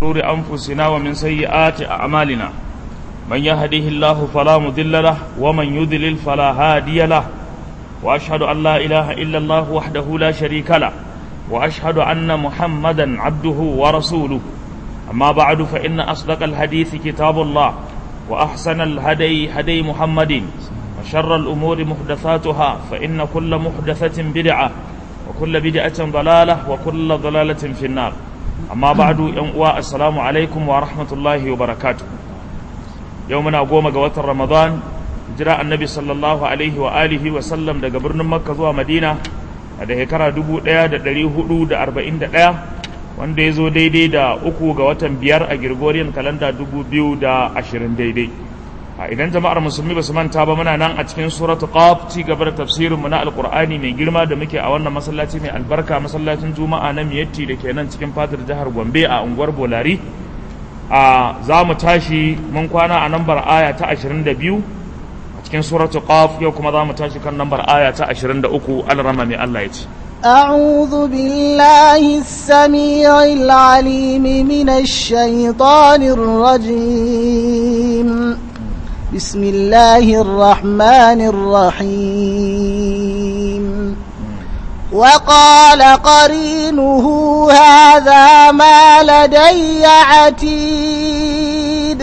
شرور أنفسنا ومن سيئات أعمالنا من يهده الله فلا مضل له ومن يضلل فلا هادي له وأشهد أن لا إله إلا الله وحده لا شريك له وأشهد أن محمدا عبده ورسوله أما بعد فإن أصدق الحديث كتاب الله وأحسن الهدي هدي محمد وشر الأمور محدثاتها فإن كل محدثة بدعة وكل بدعة ضلالة وكل ضلالة في النار أما بعد يوم السلام عليكم ورحمة الله وبركاته يومنا قوم قوات رمضان جراء النبي صلى الله عليه وآله وسلم دا قبرنا مكة زوا مدينة da shekara dubu ɗaya da ɗari hudu da arba'in da ɗaya wanda ya zo daidai da uku ga watan biyar a Gregorian kalanda dubu biyu da ashirin daidai a idan jama'ar musulmi ba su manta ba muna nan a cikin suratu qaf ci gaba da tafsirinmu na alqur'ani mai girma da muke a wannan masallaci mai albarka masallacin juma'a na miyatti da ke nan cikin fadar jihar gombe a unguwar bolari a za mu tashi mun kwana a nambar aya ta 22 a cikin suratu qaf yau kuma za mu tashi kan nambar aya ta 23 alrama mai Allah ya ce أعوذ بالله السميع العليم من الشيطان الرجيم بسم الله الرحمن الرحيم وقال قرينه هذا ما لدي عتيد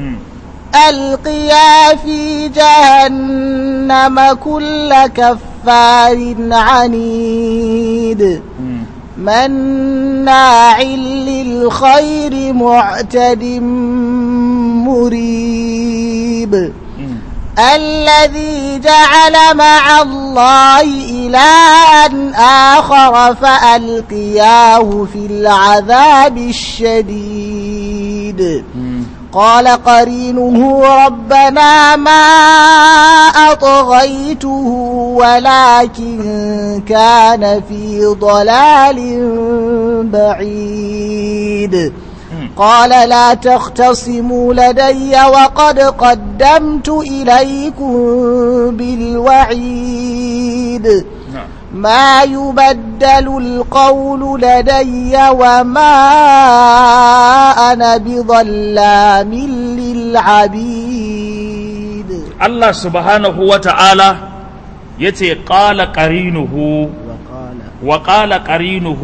ألقيا في جهنم كل كفار عنيد مناع للخير معتد مريب الذي جعل مع الله إلها آخر فألقياه في العذاب الشديد قال قرينه ربنا ما أطغيته ولكن كان في ضلال بعيد قال لا تختصموا لدي وقد قدمت إليكم بالوعيد ما يبدل القول لدي وما أنا بظلام للعبيد الله سبحانه وتعالى يتي قال قرينه وقال وقال قرينه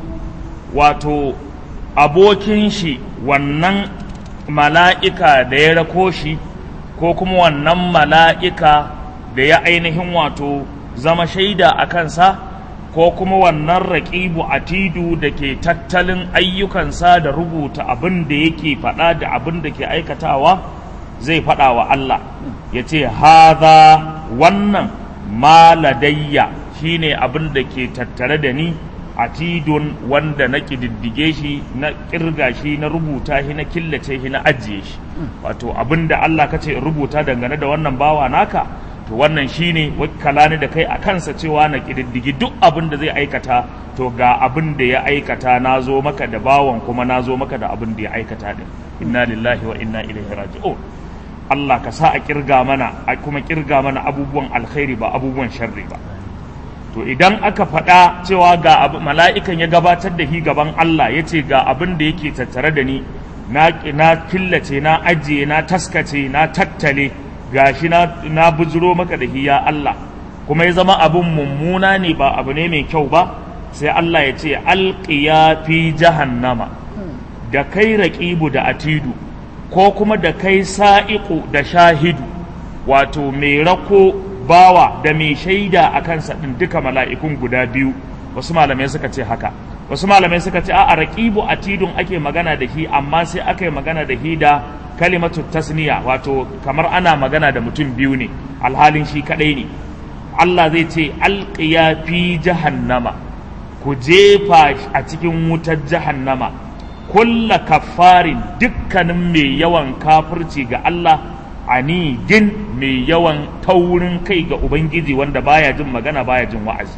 واتو abokin shi wannan mala'ika da ya rako shi ko kuma wannan mala'ika da ya ainihin wato zama shaida a kansa ko kuma wannan raƙibu atidu da ke tattalin ayyukansa da rubuta abin da yake faɗa da abin da ke aikatawa zai faɗa wa Allah ya ce haza wannan maladayya shine abin da ke tattare da ni atidun wanda na ƙididdige shi na ƙirga shi na rubuta shi na killace shi na ajiye shi wato abin da Allah ka ce rubuta dangane da wannan bawa naka to wannan shine wakala ne da kai a kansa cewa na ƙididdigi duk abin da zai aikata to ga abin da ya aikata na zo maka da bawan kuma na zo maka da abin da ya aikata din inna lillahi wa inna ilaihi raji'un Allah ka sa a kirga mana a kuma kirga mana abubuwan alkhairi ba abubuwan sharri ba to idan aka faɗa cewa ga abu mala'ikan ya gabatar da shi gaban Allah ya ce ga abin da yake tattare da ni na na killace na ajiye na taskace na tattale gashi na na bujiro maka da hiya Allah kuma ya zama abun mummuna ne ba abu ne mai kyau ba sai Allah ya ce alqiya fi jahannama da kai raqibu da atidu ko kuma da kai sa'iqu da shahidu wato mai rako bawa da mai shaida a kansa din duka mala'ikun guda biyu wasu malamai suka ce haka wasu malamai suka ce a raqibu atidun ake magana da shi amma sai aka yi magana da shi da kalimatu tasniya wato kamar ana magana da mutum biyu ne alhalin shi kadai ne Allah zai ce alqiya fi jahannama ku jefa a cikin wutar jahannama kulla kafarin dukkanin mai yawan kafirci ga Allah anidin mai yawan taurin kai ga ubangiji wanda baya jin magana baya jin wa'azi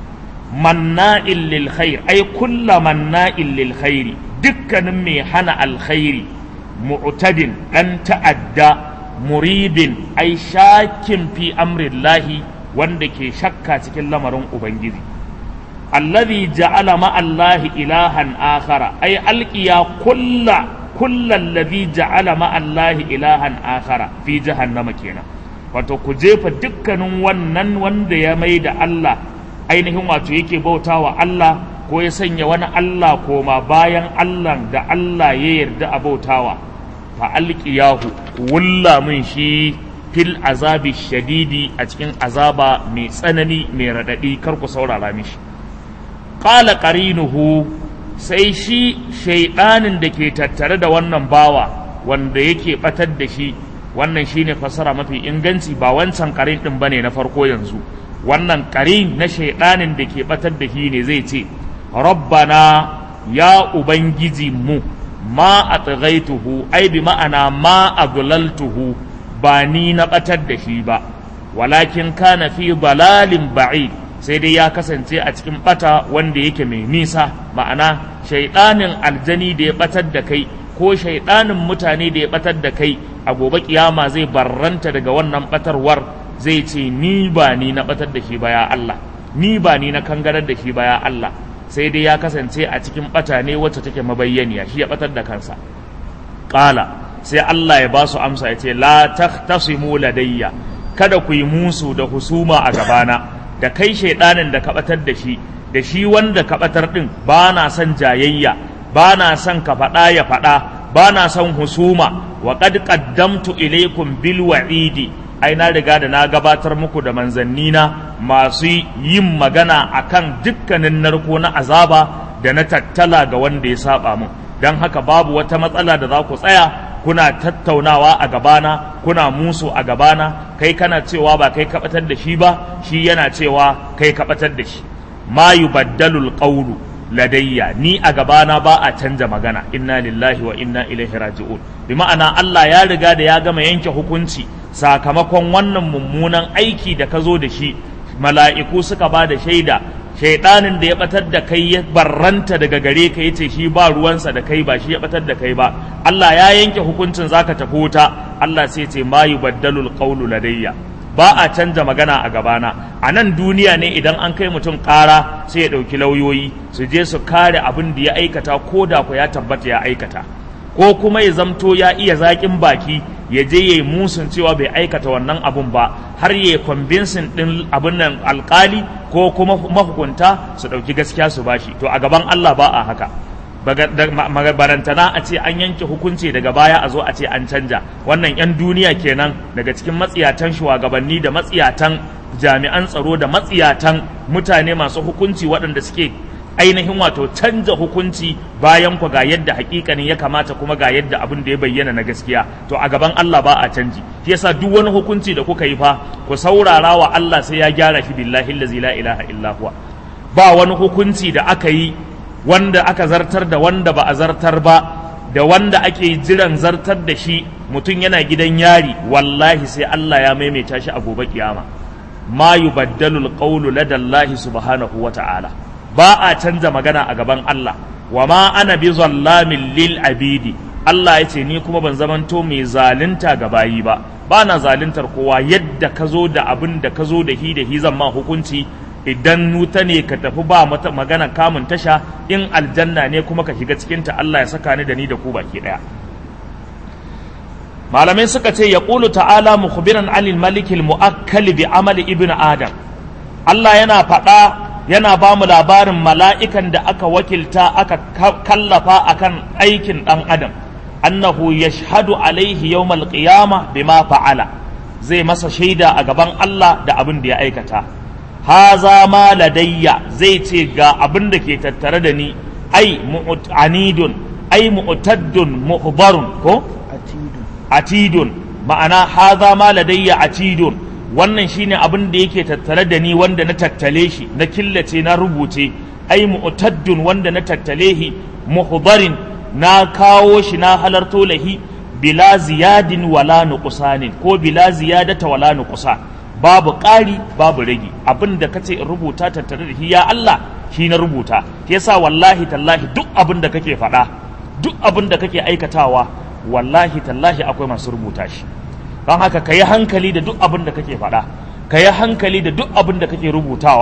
manna'in lil khair ai kulla manna'in lil khairi dukkanin mai hana alkhairi mu'tadin dan ta'adda muribin ai shakin fi amrillahi wanda ke shakka cikin lamarin ubangiji alladhi ja'ala ma'allahi ilahan akhara ay alqiya kulla kullal ladhi ja'ala ma'allahi ilahan akhara fi jahannama kenan wato ku jefa dukkanin wannan wanda ya mai da Allah ainihin wato yake bautawa Allah ko ya sanya wani Allah koma bayan Allah da Allah ya yarda a bautawa fa alqiyahu wulla mun shi fil azabi shadidi a cikin azaba mai tsanani mai radadi kar ku saurara mishi qala qarinuhu sai shi shaidanin da ke tattare da wannan bawa wanda yake batar da shi wannan shine fasara mafi inganci ba wancan karin din bane na farko yanzu wannan karin na shaidanin da ke batar da shi ne zai ce rabbana ya ubangiji mu ma atghaituhu ai bi ma'ana ma adlaltuhu ba ni na batar da shi ba walakin kana fi dalalin ba'id sai dai ya kasance a cikin bata wanda yake mai nisa ma'ana shaidanin aljani da ya batar da kai ko shaidanin mutane da ya batar da kai a gobe kiyama zai barranta daga wannan batarwar zai ce ni ba ni na batar da shi ba ya Allah ni ba ni na kangarar da shi ba ya Allah sai dai ya kasance a cikin bata ne wacce take mabayyaniya shi ya batar da kansa qala sai Allah ya ba su amsa ya ce la tahtasimu ladayya kada ku yi musu da husuma a gabana da kai shaidanin da ka batar da shi da shi wanda ka batar din ba na son jayayya ba na son ka faɗa ya faɗa ba na son husuma wa qad qaddamtu ilaykum bil wa'idi ai na riga da na gabatar muku da manzannina masu yin magana akan dukkanin narko na azaba da na tattala ga wanda ya saba mun don haka babu wata matsala da za ku tsaya kuna tattaunawa a gabana kuna musu a gabana kai kana cewa ba kai kabatar da shi ba shi yana cewa kai kabatar da shi ma yubaddalul qawlu ladayya ni a gabana ba a canja magana inna lillahi wa inna ilaihi raji'un bi ma'ana Allah ya riga da ya gama yanke hukunci sakamakon wannan mummunan aiki da ka zo da shi mala'iku suka ba da shaida shaidanin da ya batar da kai ya barranta daga gare ka yace shi ba ruwansa da kai ba shi ya batar da kai ba Allah ya yanke hukuncin zaka tafi wuta Allah sai ce ma yubaddalul qawlu ladayya ba a canja magana a gabana a nan duniya ne idan an kai mutum ƙara sai ya ɗauki lauyoyi su je su kare abin da ya aikata ko da ku ya tabbata ya aikata ko kuma ya zamto ya iya zaƙin baki ya je ya yi musun cewa bai aikata wannan abun ba har ya yi kwambinsin ɗin abin nan alƙali ko kuma mahukunta su ɗauki gaskiya su bashi to a gaban Allah ba a haka barantana a ce an yanke hukunci daga baya a zo a ce an canja wannan 'yan duniya kenan daga cikin matsiyatan shugabanni da matsiyatan jami'an tsaro da matsiyatan mutane masu hukunci waɗanda suke ainihin wato canja hukunci bayan ku ga yadda hakikanin ya kamata kuma ga yadda abin da ya bayyana na gaskiya to a gaban Allah ba a canji shi yasa duk wani hukunci da kuka yi fa ku saurara wa Allah sai ya gyara shi billahi allazi la ilaha illa huwa ba wani hukunci da aka yi wanda aka zartar da wanda ba a zartar ba da wanda ake jiran zartar da shi mutum yana gidan yari wallahi sai Allah ya maimaita shi a gobe kiyama ma yubaddalu alqawlu ladallahi subhanahu wa ta'ala ba a canza magana a gaban Allah wa ma ana bi zallamin lil abidi Allah ya ce ni kuma ban zamanto mai zalunta ga bayi ba ba na zaluntar kowa yadda ka zo da abin da ka zo da hi da hi zan ma hukunci idan nuta ne ka tafi ba mata magana kamun tasha in aljanna ne kuma ka shiga cikinta Allah ya saka ni da ni da ku baki daya malamai suka ce ya ƙulu ta'ala mukhbiran anil malikil mu'akkali bi amali ibn adam Allah yana faɗa yana ba mu labarin mala'ikan da aka wakilta aka kallafa akan aikin ɗan adam annahu yashhadu alaihi yawmal qiyama bima fa'ala zai masa shaida a gaban Allah da abin da ya aikata haza ma ladayya zai ce ga abin da ke tattare da ni ai mu'anidun ai mu'taddun muhbarun ko atidun atidun ma'ana haza ma ladayya atidun wannan shine abin da yake tattare da ni wanda na tattale shi na killace na rubuce ai mu'taddun wanda na tattale shi muhbarin na kawo shi na halarto lahi bila ziyadin wala nuqsanin ko bila ziyadata wala nuqsan babu ƙari babu rage abin da kace in rubuta tattare da shi ya Allah shi na rubuta yasa wallahi tallahi duk abin da kake faɗa duk abin da kake aikatawa wallahi tallahi akwai masu rubuta shi don haka ka yi hankali da duk abin da kake faɗa ka yi hankali da duk abin da kake rubutawa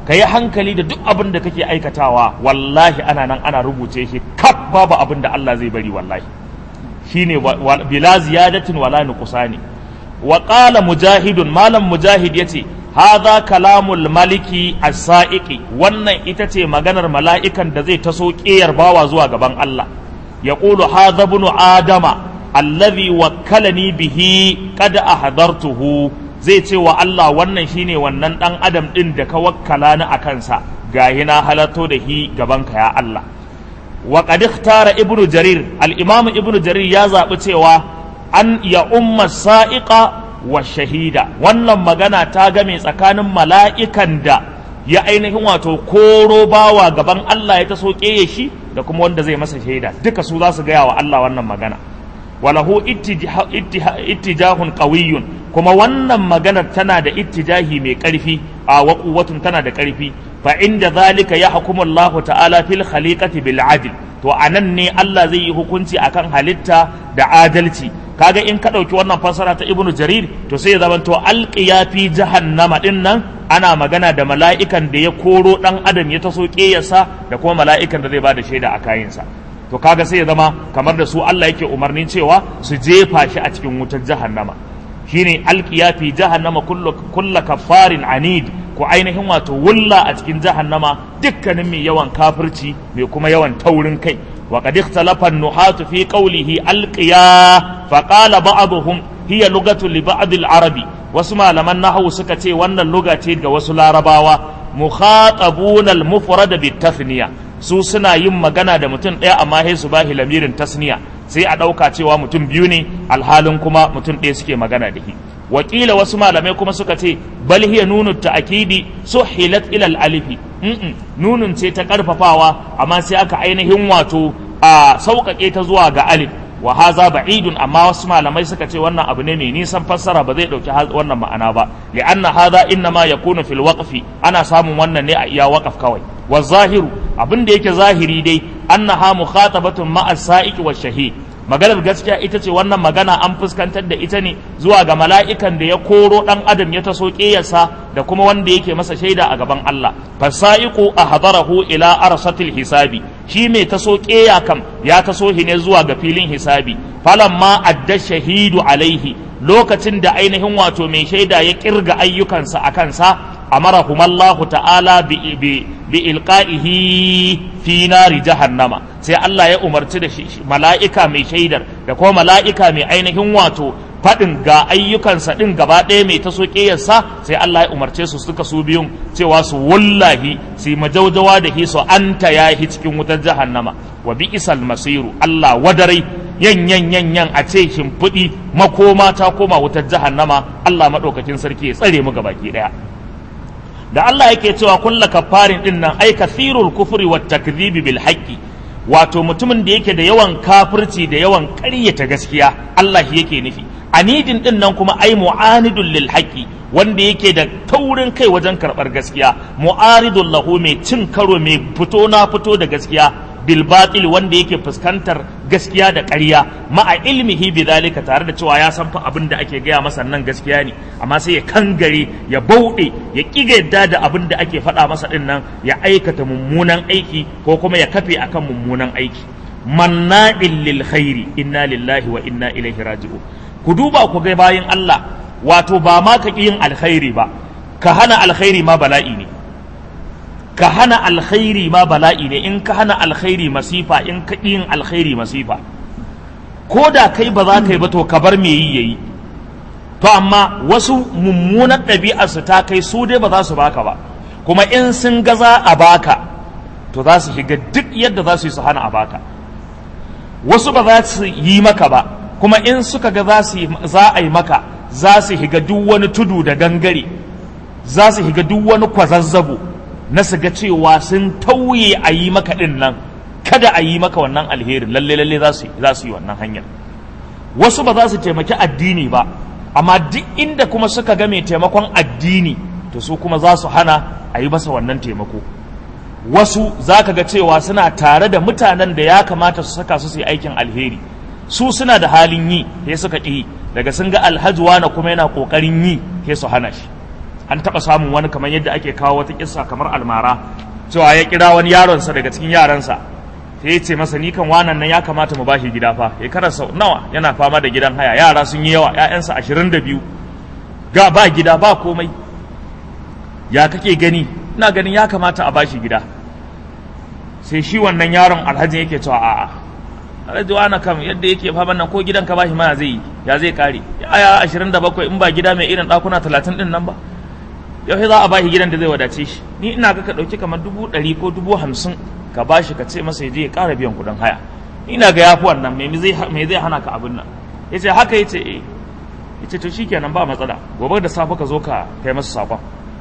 ka yi hankali da duk abin da kake aikatawa wallahi ana nan ana rubuce shi kaf babu abin da Allah zai bari wallahi shine bila ziyadatin wala nuqsani wa qala mujahidun malam mujahid yace hadha kalamul maliki as-sa'iqi wannan ita ce maganar mala'ikan da zai taso ƙiyar bawa zuwa gaban Allah yaqulu hadha ibn adama alladhi wakkalani bihi qad ahdartuhu zai ce wa Allah wannan shine wannan dan adam din da ka wakkala ni akan sa gahi na halatto da hi gaban ka ya Allah wa qad ikhtara ibnu jarir al-imam ibnu jarir ya zabi cewa an ya umma sa'iqa wa shahida wannan magana ta game tsakanin mala'ikan da ya ainihin wato koro bawa gaban Allah ya taso ƙeye shi da kuma wanda zai masa shaida duka su za su gaya wa Allah wannan magana walahu ittijahun qawiyyun kuma wannan maganar tana da ittijahi mai ƙarfi a waquwatun tana da ƙarfi fa inda zalika ya hukumu Allah ta'ala fil khaliqati bil adl to anan ne Allah zai yi hukunci akan halitta da adalci kaga in ka ɗauki wannan fassara ta ibnu jarir to sai ya zama to alqiya fi jahannama din nan ana magana da mala'ikan da ya koro dan adam ya taso ƙeyarsa da kuma mala'ikan da zai bada shaida a kayansa to kaga sai ya zama kamar da su Allah yake umarnin cewa su jefa shi a cikin wutar jahannama shine alqiya fi jahannama kullu kullu kaffarin anid ko ainihin wato wulla a cikin jahannama dukkanin mai yawan kafirci mai kuma yawan taurin kai وقد اختلف النحاة في قوله القيا فقال بعضهم هي لغة لبعض العرب وسمع لمن نحو سكتي وان اللغة وسل رباوة مخاطبون المفرد بالتثنية su suna yin magana da mutum ɗaya amma sai su bashi lamirin tasniya sai a ɗauka cewa mutum biyu ne alhalin kuma mutum ɗaya suke magana da shi wakila wasu malamai kuma suka ce bal hiya nunu ta'kidi suhilat ila al-alifi nunun ce ta karfafawa amma sai aka ainihin wato a sauƙaƙe ta zuwa ga alif wa haza ba'idun amma wasu malamai suka ce wannan abu ne mai nisan fassara ba zai ɗauki wannan ma'ana ba li'anna hadha innama yakunu fil waqfi ana samun wannan ne a iya waqaf kawai wa zahiru abin da yake zahiri dai annaha mukhatabatun ma'a sa'iqi wa shahid maganar gaskiya ita ce wannan magana an fuskantar da ita ne zuwa ga mala'ikan da ya koro ɗan adam ya taso ƙeyarsa da kuma wanda yake masa shaida a gaban Allah fasa'iqu ahdarahu ila arsatil hisabi shi mai taso ƙeya kam ya taso shi ne zuwa ga filin hisabi falamma adda shahidu alaihi lokacin da ainihin wato mai shaida ya kirga ayyukansa a kansa amarahumallahu ta'ala bi bi ilqa'ihi fi nari jahannama sai Allah ya umarci da mala'ika mai shaidar da kuma mala'ika mai ainihin wato faɗin ga ayyukansa ɗin gaba ɗaya mai taso ƙeyarsa sai Allah ya umarce su suka su biyun cewa su wallahi su majaujawa da hi su anta ya hi cikin wutar jahannama wa bi isal masiru Allah wadarai yan yan yan yan a ce shimfiɗi makoma ta koma wutar jahannama Allah maɗaukakin sarki ya tsare mu gabaki ɗaya da Allah yake cewa kulla kafarin din nan ai kathirul kufri wat takdhibi bil haqqi wato mutumin da yake da yawan kafirci da yawan ƙaryata gaskiya Allah yake nufi anidin din nan kuma ai mu'anidul lil haqqi wanda yake da taurin kai wajen karɓar gaskiya mu'aridul lahu mai cin karo mai fito na fito da gaskiya bil batil wanda yake fuskantar gaskiya da ƙarya ma'a ilmihi bi zalika tare da cewa ya san fa abin da ake gaya masa nan gaskiya ne amma sai ya kangare ya bauɗe ya kiga yadda da abin da ake faɗa masa din nan ya aikata mummunan aiki ko kuma ya kafe akan mummunan aiki manna'il lil khairi inna lillahi wa inna ilaihi raji'un ku duba ku ga bayin Allah wato ba ma ka yin alkhairi ba ka hana alkhairi ma bala'i ne ka hana alkhairi ma bala'i ne in ka hana alkhairi masifa in ka yin alkhairi masifa ko da kai ba za ka yi ba to ka bar me yi yayi to amma wasu mummunan ɗabi'arsu ta kai su dai ba za su baka ba kuma in sun ga za a baka to za su shiga duk yadda za su yi su hana a baka wasu ba za su yi maka ba kuma in suka ga za a yi maka za su shiga duk wani tudu da gangare za su shiga duk wani kwazazzabo na su ga cewa sun tauye a yi maka ɗin nan kada a yi maka wannan alherin lalle lalle za su yi wannan hanyar wasu ba za su taimaki addini ba amma duk inda kuma suka ga mai taimakon addini to su kuma za su hana a yi masa wannan taimako wasu za ka ga cewa suna tare da mutanen da ya kamata su saka su su yi aikin alheri su suna da halin yi sai suka ƙi daga sun ga alhaji na kuma yana ƙoƙarin yi sai su hana shi an taɓa samun wani kamar yadda ake kawo wata kissa kamar almara cewa ya kira wani yaronsa daga cikin yaransa sai ya ce masa ni kan wanan nan ya kamata mu bashi gida fa ya karasa nawa yana fama da gidan haya yara sun yi yawa ƴaƴansa ashirin da biyu ga ba gida ba komai ya kake gani ina ganin ya kamata a bashi gida sai shi wannan yaron alhaji yake cewa a'a alhaji wani kam yadda yake faman nan ko gidan ka bashi ma zai yi ya zai kare ya ashirin da bakwai in ba gida mai irin ɗakuna talatin ɗin nan ba yau za a bashi gidan da zai wadace shi ni ina ga ka ɗauki kamar dubu ɗari ko dubu hamsin ka bashi ka ce masa ya je ya ƙara biyan kuɗin haya ni ina ga yafi wannan me zai hana ka abin nan ya ce haka ya ce eh ya ce to shikenan ba matsala gobe da safe ka zo ka kai masa saƙon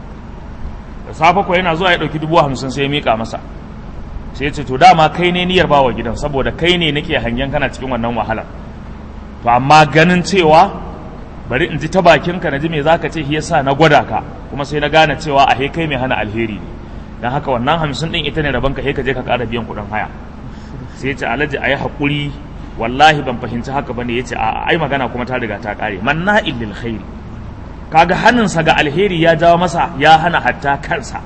da safe ko yana zuwa ya ɗauki dubu hamsin sai ya miƙa masa sai ya ce to dama kai ne niyyar bawa gidan saboda kai ne nake hangen kana cikin wannan wahalar to amma ganin cewa bari in ji ta bakinka na ji me zaka ce shi yasa na gwada ka kuma sai na gane cewa a he kai mai hana alheri ne dan haka wannan hamsin din ita ne rabon ka he ka je ka ƙara biyan kuɗin haya sai ya ce alhaji ayi haƙuri wallahi ban fahimci haka bane ya ce a ai magana kuma ta riga ta ƙare manna'il lil khairi kaga hannunsa ga alheri ya jawo masa ya hana hatta kansa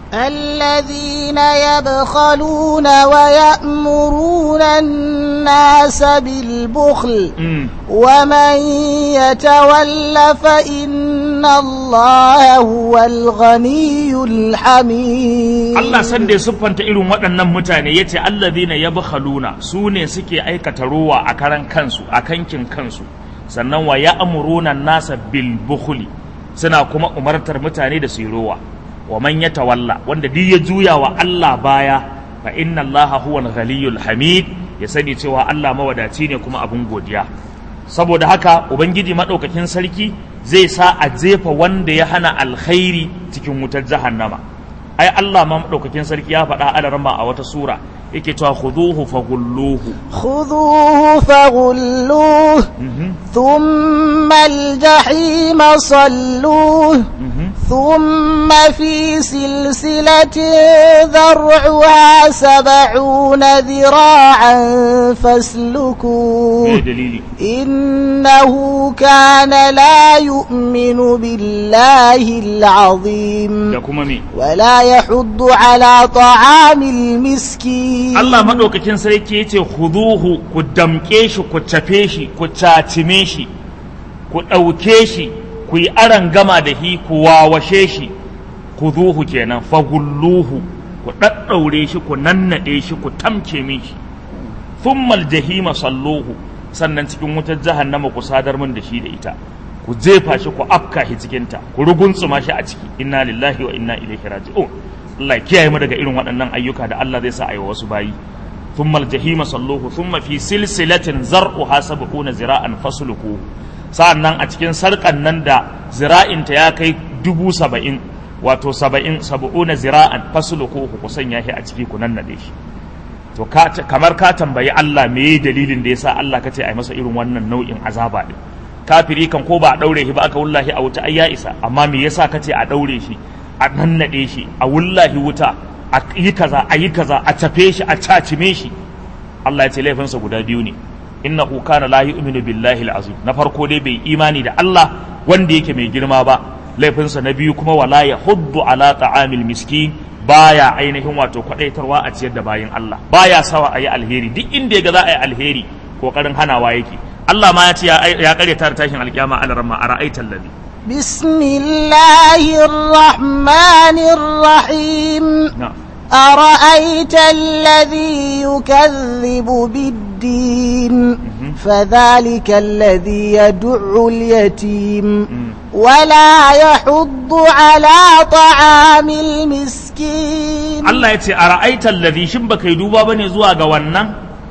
الذين يبخلون ويأمرون الناس بالبخل ومن يتول فإن الله هو الغني الحميد Allah san da ya siffanta irin waɗannan mutane ya ce allazina yabkhaluna su ne suke aikata ruwa a karan kansu a kankin kansu sannan wa ya'muruna nasa bil bukhli suna kuma umartar mutane da su yi ruwa wa man ya tawalla wanda duk ya juya wa Allah baya fa inna Allah huwa al hamid ya sani cewa Allah mawadaci ne kuma abun godiya saboda haka ubangiji madaukakin sarki zai sa a jefa wanda ya hana alkhairi cikin wutar jahannama ai Allah ma madaukakin sarki ya faɗa alarma a wata sura yake cewa khuduhu faghulluhu خذوه فغلوه ثم الجحيم صلوه ثم في سلسلة ذرعها سبعون ذراعا فاسلكوه إنه كان لا يؤمن بالله العظيم ولا يحض على طعام المسكين الله مدوكاكين سريكي يتي خذوه كدمكيش كتفيش كتاتميش كتوكيش ku yi aran gama da hi ku wawashe shi ku zuhu kenan fagulluhu ku ɗaɗɗaure shi ku nannaɗe shi ku tamke min shi thummal jahima salluhu sannan cikin wutar jahannama ku sadar min da shi da ita ku jefa shi ku afka shi cikin ta ku ruguntsuma shi a ciki inna lillahi wa inna ilaihi raji'un Allah ya kiyaye mu daga irin waɗannan ayyuka da Allah zai sa a yi wasu bayi thummal jahima salluhu thumma fi silsilatin zar'uha sab'una zira'an fasluquhu sa'an nan a cikin sarƙan nan da zira'inta ya kai dubu saba'in wato saba'in saba'una zira'an fasulu ko ku sanya shi a ciki ku nannaɗe shi to kamar ka tambayi Allah me dalilin da yasa Allah kace ai masa irin wannan nau'in azaba din kafiri kan ko ba a daure shi ba aka wullahi a wuta ai ya isa amma me yasa kace a daure shi a nannaɗe shi a wullahi wuta a yi kaza a yi kaza a tafe shi a cacime shi Allah ya ce laifinsa guda biyu ne innahu kana la yu'minu billahi al-azim na farko dai bai imani da Allah wanda yake mai girma ba laifinsa na biyu kuma wala yahuddu ala ta'amil miskin baya ainihin wato kwadaitarwa a ciyar da bayin Allah baya sawa ayi alheri duk inda yaga za a yi alheri kokarin hanawa yake Allah ma ya ce ya kare ta tashin alkiyama alarma ara'aita alladhi بسم الله الرحمن الرحيم na'am أرأيت الذي يكذب بالدين فذلك الذي يدع اليتيم ولا يحض على طعام المسكين Allah ya ce a ra'aitar ladhi shin baka yi duba bane zuwa ga wannan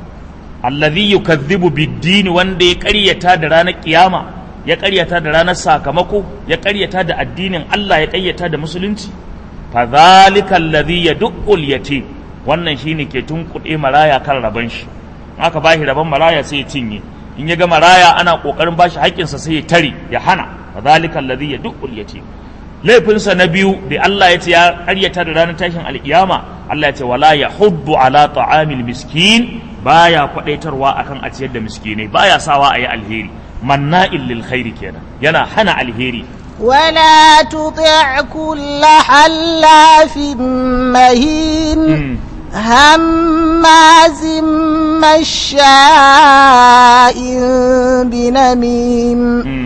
alladhi yukazzibu bid-din wanda ya ƙaryata da ranar kiyama ya ƙaryata da ranar sakamako ya ƙaryata da addinin Allah ya ƙaryata da musulunci fa zalika alladhi yad'ul yatim wannan shine ke tunkuɗe maraya kan raban shi in aka bashi raban maraya sai ya cinye in ya ga maraya ana kokarin bashi haƙƙinsa sai ya tare ya hana fa zalika alladhi yad'ul yatim laifinsa na biyu da Allah ya ce ya karyata da ranar tashin alkiyama Allah ya ce wala ya hubbu ala ta'amil miskin baya kwadaitarwa akan a ciyar da miskinai baya sawa a yi alheri manna'il lil khairi kenan yana hana alheri ولا تطع كل حلاف مهين Mm. هماز مشاء بنميم Mm.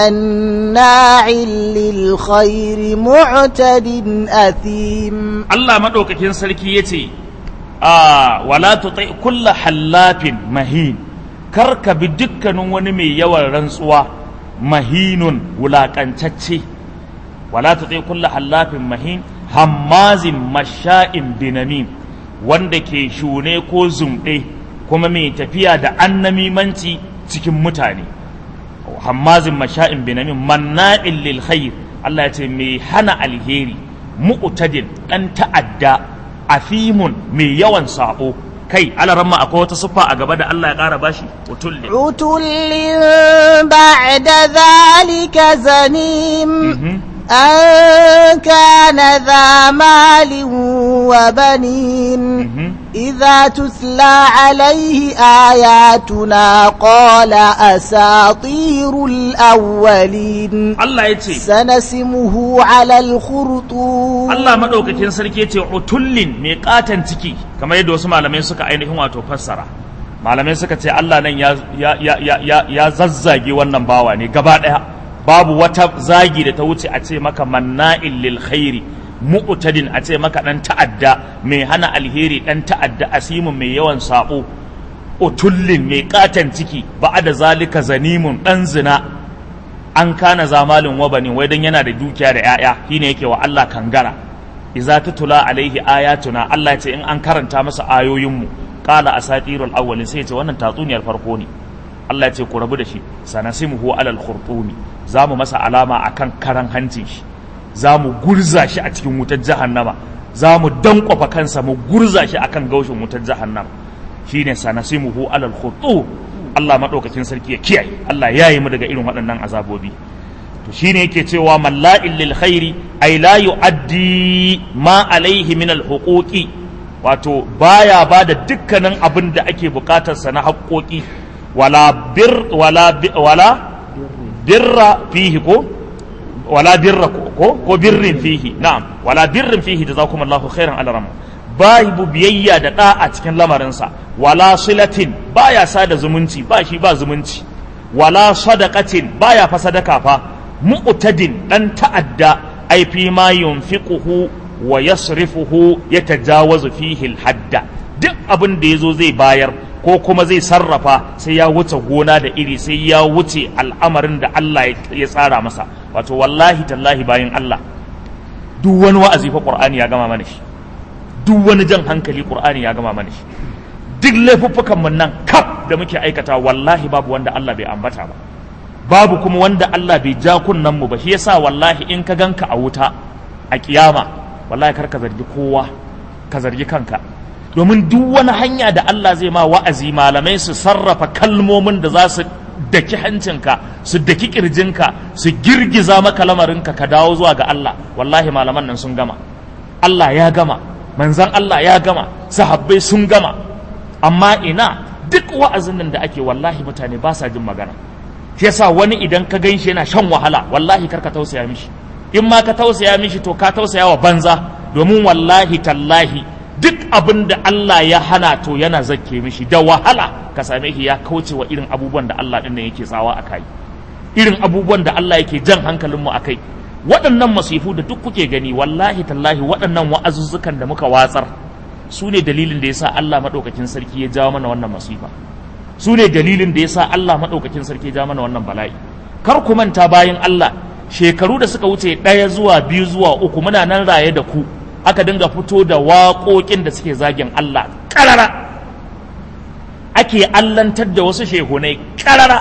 مناع للخير معتد أثيم Allah maɗaukakin sarki ya ce, a wala tutai kulla hallafin mahin, kar ka bi dukkanin wani mai yawan rantsuwa mahinun wulaƙancacce. Wala tutai kulla hallafin mahin, hammazin masha'in binamim, wanda ke shune ko zumɗe kuma mai tafiya da annamimanci cikin mutane. hammazin masha'in binamin manna'in lil khair Allah ya ce mai hana alheri mu'tadin dan ta'adda afimun mai yawan sabo kai alaramma akwai wata siffa a gaba da Allah ya ƙara bashi utulli عتل بعد ذلك زنيم Mhm. أن كان ذا مال وبنين Mhm. إذا تتلى عليه آياتنا قال أساطير الأولين Allah ya ce سنسمه على الخرطوم Allah maɗaukakin sarki ya ce utullin mai ƙaton ciki kamar yadda wasu malamai suka ainihin wato fassara malamai suka ce Allah nan ya, ya, ya, ya, ya, ya zazzage wannan bawa ne gaba ɗaya babu wata zagi da ta wuce a ce maka manna'in lil khairi mu'tadin a ce maka ɗan ta'adda mai hana alheri ɗan ta'adda asimin mai yawan saɓo utullin mai ƙaton ciki ba da zalika zanimun ɗan zina an kana zamalin wabanin wai dan yana da dukiya da ‘ya'ya shine yake wa Allah kangara iza tutula alaihi ayatuna Allah ce in an karanta masa ayoyinmu qala asatirul awwalin sai ce wannan tatsuniyar farko ne Allah ce ku rabu da shi sanasimuhu alal khurtumi zamu masa alama akan karan hancin shi zamu gurza shi a cikin wutar jahannama zamu dankwafa kansa mu gurza shi akan gaushin wutar jahannama shine sanasimuhu alal khurtum Allah madaukakin sarki ya kiyaye Allah ya yi mu daga irin waɗannan azabobi to shine yake cewa malla'il lil khairi ay la yu'addi ma alaihi min al huquqi wato baya bada dukkanin abin da ake bukatar sa na haƙoƙi wala bir wala bi- wala birra fihi ko wala birra ko ko birrin fihi na'am wala birrin fihi jazakumullahu khairan alaram babu biyayya da da a cikin lamarinsa wala silatin baya sada zumunci ba shi ba zumunci wala sadaqatin baya fa sadaka fa mu'tadin dan ta'adda ai fi ma yunfiquhu wa yasrifuhu yatajawazu fihi al-hadda duk abin da yazo zai bayar ko kuma zai sarrafa sai ya wuce gona da iri sai ya wuce al'amarin da Allah ya tsara masa wato wallahi tallahi bayan Allah duk wani wa'azi fa Qur'ani ya gama mana shi duk wani jan hankali Qur'ani ya gama mana shi duk laifuffukan mun nan kaf da muke aikata wallahi babu wanda Allah bai ambata ba babu kuma wanda Allah bai ja kunnan mu ba shi yasa wallahi in ka ganka a wuta a kiyama wallahi kar ka zargi kowa ka zargi kanka domin duk wani hanya da Allah zai ma wa'azi malamai su sarrafa kalmomin da za su daki hancinka su daki kirjinka su girgiza maka lamarinka ka dawo zuwa ga Allah wallahi malaman nan sun gama Allah ya gama manzan Allah ya gama sahabbai sun gama amma ina duk wa'azin nan da ake wallahi mutane ba sa jin magana shi yasa wani idan ka gan shi yana shan wahala wallahi kar ka tausaya mishi in ma ka tausaya mishi to ka tausaya wa banza domin wallahi tallahi duk abin da Allah ya hana to yana zakke mishi da wahala ka same shi ya kauce wa irin abubuwan da Allah din nan yake tsawa a kai irin abubuwan da Allah yake jan hankalin mu akai waɗannan masifu da duk kuke gani wallahi tallahi waɗannan wa'azuzzukan da muka watsar su ne dalilin da yasa Allah madaukakin sarki ya jawo mana wannan masifa su ne dalilin da yasa Allah madaukakin sarki ya jawo mana wannan bala'i kar ku manta bayan Allah shekaru da suka wuce ɗaya zuwa biyu zuwa uku muna nan raye da ku aka dinga fito da waƙoƙin da suke zagin Allah ƙarara ake allantar da wasu shehunai ƙarara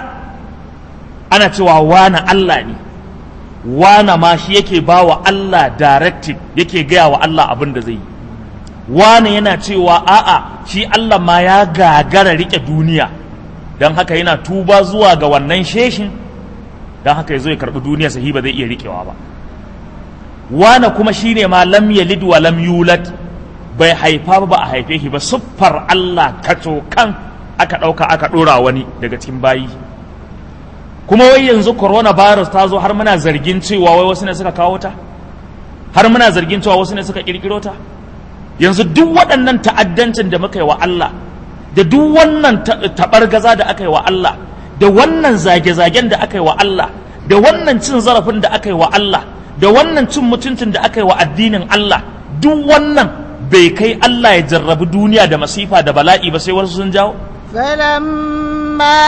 ana cewa wana Allah ne wana ma shi yake ba wa Allah directive yake gaya wa Allah abin da zai yi wane yana cewa a'a shi Allah ma ya gagara riƙe duniya don haka yana tuba zuwa ga wannan sheshin don haka ya zo ya karɓi duniya sahi ba zai iya riƙewa ba wane kuma shine ma lam yalid wa lam yulad bai haifa ba a haife shi ba siffar Allah kaco kan aka ɗauka aka ɗora wani daga cikin bayi kuma wai yanzu coronavirus ta zo har muna zargin cewa wai wasu ne suka kawo ta har muna zargin cewa wasu ne suka kirkiro ta yanzu duk waɗannan ta'addancin da muka yi wa Allah da duk wannan taɓargaza da aka yi wa Allah da wannan zage-zagen da aka yi wa Allah da wannan cin zarafin da aka yi wa Allah da wannan cin mutuncin da aka yi wa addinin Allah duk wannan bai kai Allah ya jarrabi duniya da masifa da bala'i ba sai wasu sun jawo فلما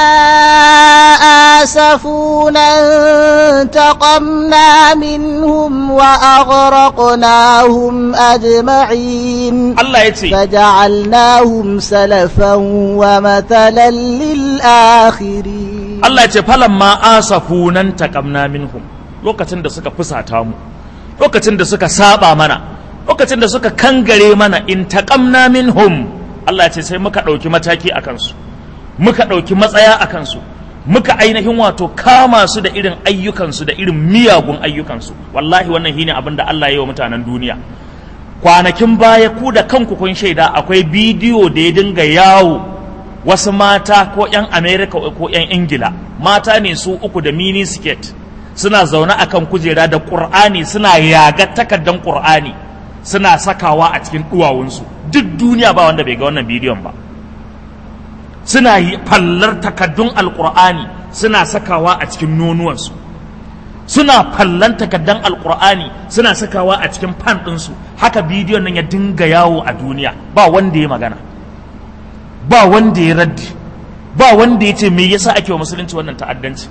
آسفونا انتقمنا منهم وأغرقناهم أجمعين Allah ya ce فجعلناهم سلفا ومثلا للآخرين Allah ya ce falan ma asafu nan taƙamna minhum lokacin da suka fusata mu lokacin da suka saba mana lokacin da suka kangare mana in taƙamna minhum Allah ya ce sai muka ɗauki mataki a kansu muka ɗauki matsaya a kansu muka ainihin wato kama su da irin ayyukansu da irin miyagun ayyukansu wallahi wannan shine abin da Allah ya yi wa mutanen duniya kwanakin baya ku da kanku kun shaida akwai bidiyo da ya dinga yawo wasu mata ko 'yan amerika ko 'yan ingila mata ne su uku da mini skirt suna zaune akan kujera da ƙur'ani suna yaga takardan ƙur'ani suna sakawa a cikin duwawunsu duk duniya ba wanda bai ga wannan bidiyon ba suna yi fallar takaddun alƙur'ani suna sakawa a cikin nonuwansu suna fallan takaddan alƙur'ani suna sakawa a cikin fan ɗinsu haka bidiyon nan ya dinga yawo a duniya ba wanda ya magana ba wanda ya raddi ba wanda ya ce me yasa ake wa musulunci wannan ta'addanci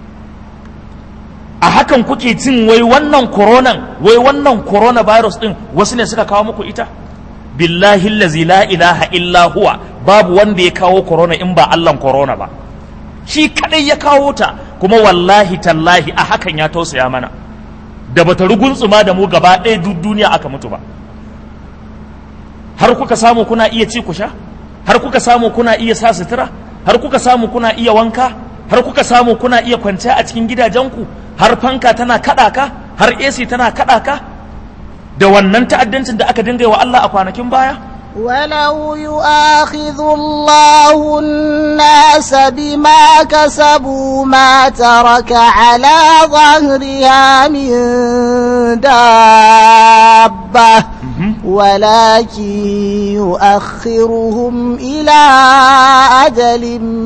a hakan kuke cin wai wannan koronan wai wannan coronavirus din wasu ne suka kawo muku ita billahi allazi la ilaha illa huwa babu wanda ya kawo corona in ba Allahn corona ba shi kadai ya kawo ta kuma wallahi tallahi a hakan ya tausaya mana da bata ruguntsuma da mu gaba ɗaya duk duniya aka mutu ba har kuka samu kuna iya ci ku sha har kuka samu kuna iya sa sutura har kuka samu kuna iya wanka har kuka samu kuna iya kwanciya a cikin gidajenku har fanka tana kaɗa ka har AC tana kaɗa ka da wannan ta'addancin da aka dinga wa Allah a kwanakin baya ولو يؤاخذ الله الناس بما كسبوا ما ترك على ظهرها من دابة ولكن يؤخرهم إلى أجل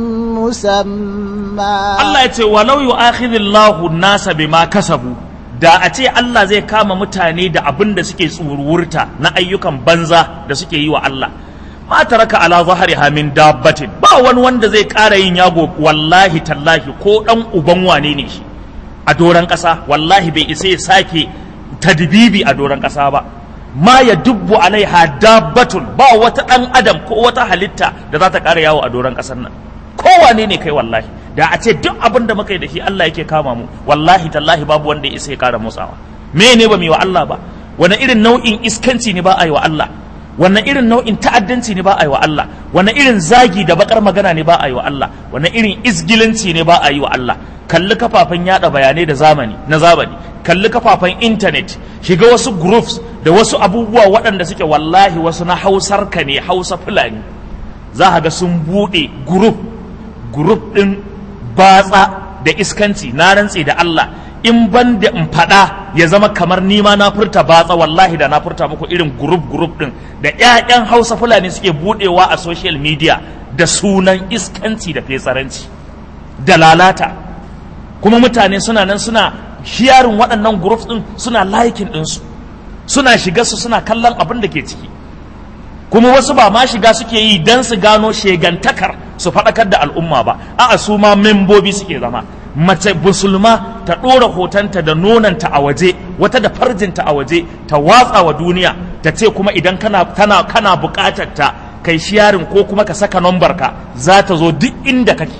مسمى Allah ya ce walau yu'akhidhillahu an-nasa bima kasabu da a ce Allah zai kama mutane da abin da suke tsururta na ayyukan banza da suke yi wa Allah ma taraka ala zahriha min dabbatin ba wani wanda zai ƙara yin yago wallahi tallahi ko dan uban wane ne shi a doran ƙasa wallahi bai isa ya sake tadbibi a doran ƙasa ba ma ya dubbu alaiha dabbatun ba wata ɗan adam ko wata halitta da za ta ƙara yawo a doran ƙasar nan kowane ne kai wallahi da a ce duk abin da muka yi da shi Allah yake kama mu wallahi tallahi babu wanda ya isa ya kara motsawa me ne ba mu yi wa Allah ba wani irin nau'in iskanci ne ba a yi wa Allah wani irin nau'in ta'addanci ne ba a yi wa Allah wani irin zagi da bakar magana ne ba a yi wa Allah wani irin isgilanci ne ba a yi wa Allah kalli kafafen yada bayanai da zamani na zamani kalli kafafen intanet shiga wasu groups da wasu abubuwa waɗanda suke wallahi wasu na hausar ka ne hausa fulani za ga sun buɗe group group ɗin batsa da iskanci na rantse da Allah in ban da in faɗa ya zama kamar nima na furta batsa wallahi da na furta muku irin group group ɗin da ƴaƴan hausa fulani suke buɗewa a social media da sunan iskanci da fetsaranci da lalata kuma mutane suna nan suna shiyarin waɗannan groups ɗin suna likin ɗinsu suna shiga su suna kallon abin da ke ciki kuma wasu ba ma shiga suke yi don su gano shegantakar su faɗakar da al'umma ba a'a su ma membobi suke zama mace musulma ta ɗora hotonta da nonanta a waje wata da farjinta a waje ta watsa wa duniya ta ce kuma idan kana kana kana buƙatar ta kai shiyarin ko kuma ka saka nombar ka za ta zo duk inda kake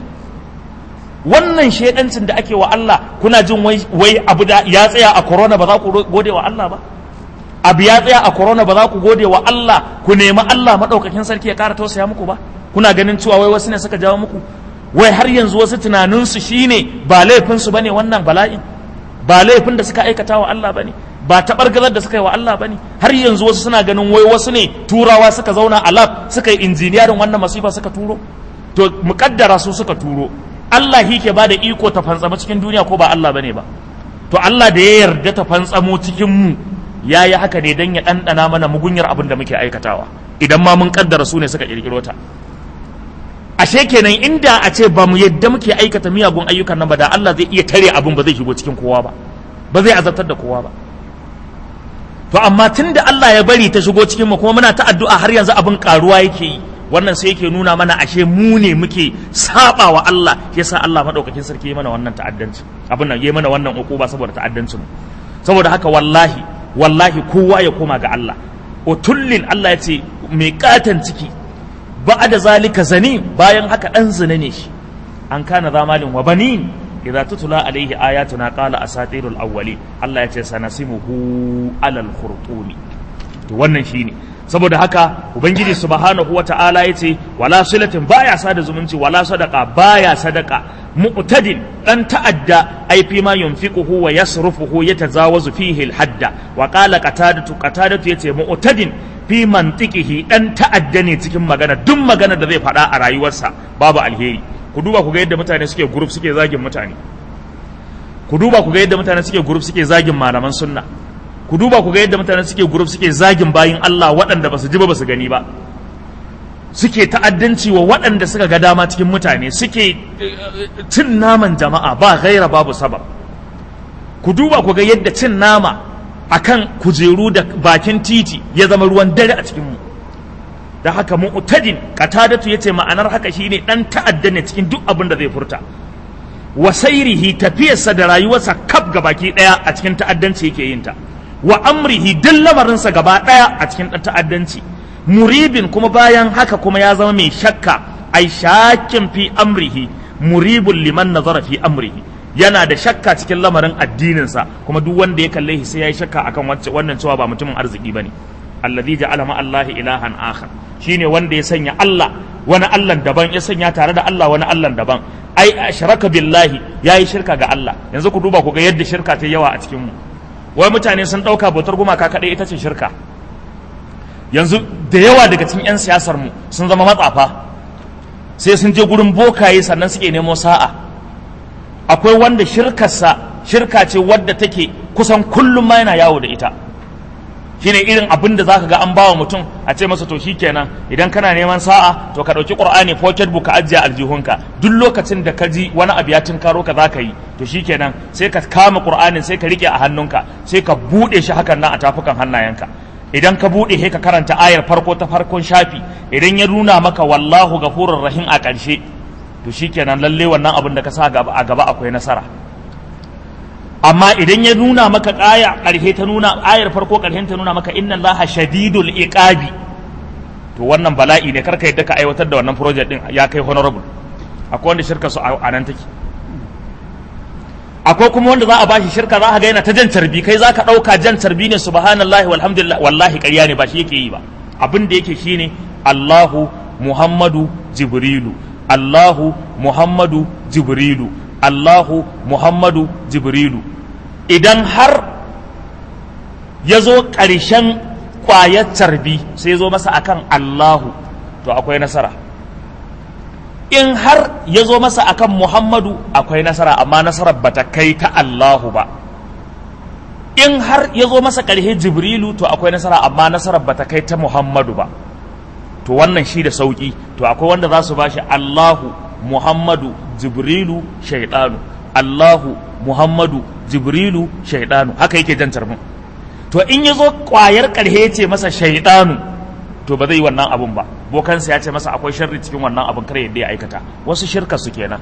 wannan shedancin da ake wa Allah kuna jin wai wai abu da ya tsaya a corona ba za ku gode wa Allah ba abu ya tsaya a corona ba za ku gode wa Allah ku nemi Allah maɗaukakin sarki ya ƙara tausaya muku ba kuna ganin cewa wai wasu ne suka jawo muku wai har yanzu wasu tunaninsu shine ba laifinsu bane wannan bala'in ba laifin da suka aikata wa Allah bane ba taɓargazar da suka yi wa Allah bane har yanzu wasu suna ganin wai wasu ne turawa suka zauna a lab suka yi injiniyarin wannan masifa suka turo to muƙaddara su suka turo Allah shi ke bada iko ta fantsama cikin duniya ko ba Allah bane ba to Allah da ya yarda ta fantsamo cikin mu ya yi haka ne don ya ɗanɗana mana mugunyar abin da muke aikatawa idan ma mun kaddara su ne suka ƙirƙiro ta ashe kenan inda a ce ba mu yadda muke aikata miyagun ayyukan nan ba da Allah zai iya tare abin ba zai shigo cikin kowa ba ba zai azabtar da kowa ba to amma tun da Allah ya bari ta shigo cikin mu kuma muna ta addu'a har yanzu abin karuwa yake yi wannan sai yake nuna mana ashe mu ne muke saba wa Allah yasa Allah madaukakin sarki ya mana wannan ta'addanci abin nan ya mana wannan ukuba saboda ta'addancin mu saboda haka wallahi wallahi kowa ya koma ga Allah utullin Allah ya ce mai katan ciki ba da zalika zani bayan haka dan zina ne shi an kana zamalin wa banin idza tutula alaihi ayatuna qala asatirul awwalin Allah ya ce sanasimuhu alal khurtumi to wannan shine saboda haka ubangiji subhanahu wata'ala ya ce wala silatin baya sada zumunci wala sadaka baya sadaka mu'tadin dan ta'adda ai fi ma yunfiquhu wa yasrufuhu yatazawazu fihi al-hadda wa qala qatadatu qatadatu yace mu'tadin fi mantiqihi dan ta'adda ne cikin magana duk magana da zai faɗa a rayuwarsa babu alheri ku duba ku ga yadda mutane suke group suke zagin mutane ku duba ku ga yadda mutane suke group suke zagin malaman sunna ku duba ku ga yadda mutane suke group suke zagin bayin Allah waɗanda ba su ji ba ba su gani ba suke ta'addanci wa waɗanda suka ga dama cikin mutane suke cin naman jama'a ba gaira babu sabab ku duba ku ga yadda cin nama akan kujeru da bakin titi ya zama ruwan dare a cikin mu da haka mu'tadin qatadatu yace ma'anar haka shine dan ta'adda ne cikin duk abin da zai furta wa sairihi tafiyarsa da rayuwarsa kaf baki daya a cikin ta'addanci yake yin ta wa amrihi duk lamarinsa gaba daya a cikin ta'addanci muribin kuma bayan haka kuma ya zama mai shakka ai shakin fi amrihi muribun liman nazara fi amrihi yana da shakka cikin lamarin addininsa kuma duk wanda ya kalle shi sai ya yi shakka akan wannan cewa ba mutumin arziki bane alladhi ja'ala ma Allahi ilahan akhar shine wanda ya sanya Allah wani Allah daban ya sanya tare da Allah wani Allah daban ai ashraka billahi yayi shirka ga Allah yanzu ku duba ku ga yadda shirka ta yawa a cikin mu wai mutane sun dauka bautar gumaka kadai ita ce shirka yanzu da yawa daga cikin 'yan siyasar mu sun zama matsafa sai sun je gurin bokaye sannan suke nemo sa'a akwai wanda shirkarsa shirka ce wadda take kusan kullum ma yana yawo da ita shine irin abin da zaka ga an bawa mutum a ce masa to shikenan idan kana neman sa'a to ka dauki qur'ani pocket book ka ajiye aljihunka duk lokacin da ka ji wani abu ya tunkaro ka zaka yi to shikenan sai ka kama qur'anin sai ka rike a hannunka sai ka bude shi hakan nan a tafukan hannayenka idan ka bude sai ka karanta ayar farko ta farkon shafi idan ya nuna maka wallahu ghafurur rahim a ƙarshe to shikenan lalle wannan abin da ka sa gaba a gaba akwai nasara amma idan ya nuna maka aya ƙarshe ta nuna ayar farko ƙarshen ta nuna maka inna allaha shadidul iqabi to wannan bala'i ne karka yadda ka aiwatar da wannan project din ya kai honorable akwai wanda shirka su a nan take akwai kuma wanda za a bashi shirka za a ga yana ta jan carbi kai za ka ɗauka jan carbi ne subhanallahi walhamdulillah wallahi ƙarya ne ba shi yake yi ba abin da yake shine Allahu Muhammadu Jibrilu Allahu Muhammadu Jibrilu Allahu Muhammadu Jibrilu idan har ya zo ƙarshen ƙwayar carbi sai zo masa akan Allahu to akwai nasara in har ya zo masa akan Muhammadu akwai nasara amma nasarar bata kai ta Allahu ba in har ya zo masa ƙarshe Jibrilu to akwai nasara amma nasarar bata kai ta Muhammadu ba to wannan shi da sauƙi to akwai wanda za su bashi Allahu Muhammadu Jibrilu shaidanu Allahu Muhammadu Jibrilu shaidanu haka yake jan mun to in ya zo ƙwayar ƙarhe ce masa shaidanu to ba zai yi wannan abun ba bokansa ya ce masa akwai sharri cikin wannan abun kar yadda ya aikata wasu shirka su kenan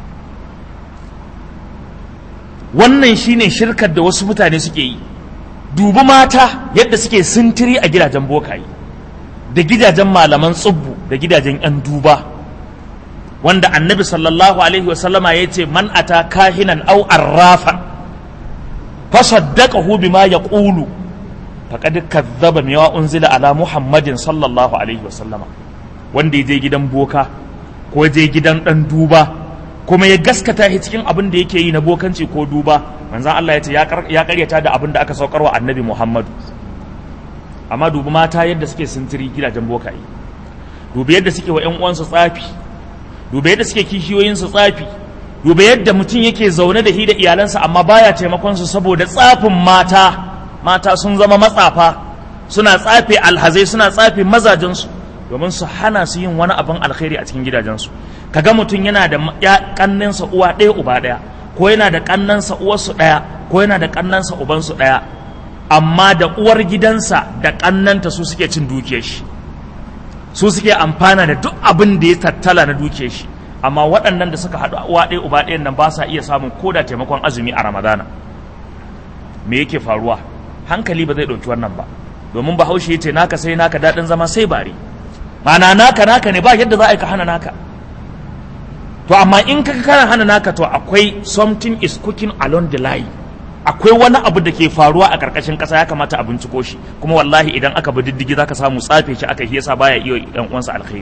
wannan shine shirkar da wasu mutane suke yi dubi mata yadda suke sintiri a gidajen bokaye da gidajen malaman tsubbu da gidajen 'yan duba wanda annabi sallallahu alaihi wasallama ya ce man ata kahinan au arrafan fasaddaqahu bima yaqulu faqad kadzaba ma unzila ala muhammadin sallallahu alaihi wasallama wanda ya je gidan boka ko je gidan dan duba kuma ya gaskata shi cikin abin da yake yi na bokanci ko duba manzon Allah ya ce ya karyata da abin da aka saukarwa annabi muhammadu amma dubi mata yadda suke sintiri gidajen bokaye dubi yadda suke wa 'yan uwansu tsafi dubi yadda suke kishiyoyinsu tsafi duba yadda mutum yake zaune da hi da iyalansa amma baya taimakon su saboda tsafin mata mata sun zama matsafa suna tsafe alhazai suna tsafe mazajensu domin su hana su yin wani abin alkhairi a cikin gidajensu kaga mutum yana da ya kannansa uwa ɗaya uba ɗaya ko yana da kannansa uwarsu ɗaya ko yana da kannansa ubansu ɗaya amma da uwar gidansa da kannanta su suke cin dukiyar shi su suke amfana da duk abin da ya tattala na dukiyar shi amma waɗannan da suka haɗu uwa ɗaya uba ɗayan nan ba sa iya samun koda taimakon azumi a ramadana me yake faruwa hankali ba zai ɗauki wannan ba domin bahaushe ya ce naka sai naka daɗin zama sai bare mana naka naka ne ba yadda za a yi ka hana naka to amma in ka kana hana naka to akwai something is cooking along the line akwai wani abu da ke faruwa a ƙarƙashin ƙasa ya kamata a binciko shi kuma wallahi idan aka bi diddigi zaka samu tsafe shi aka yasa baya iya ɗan uwansa alkhairi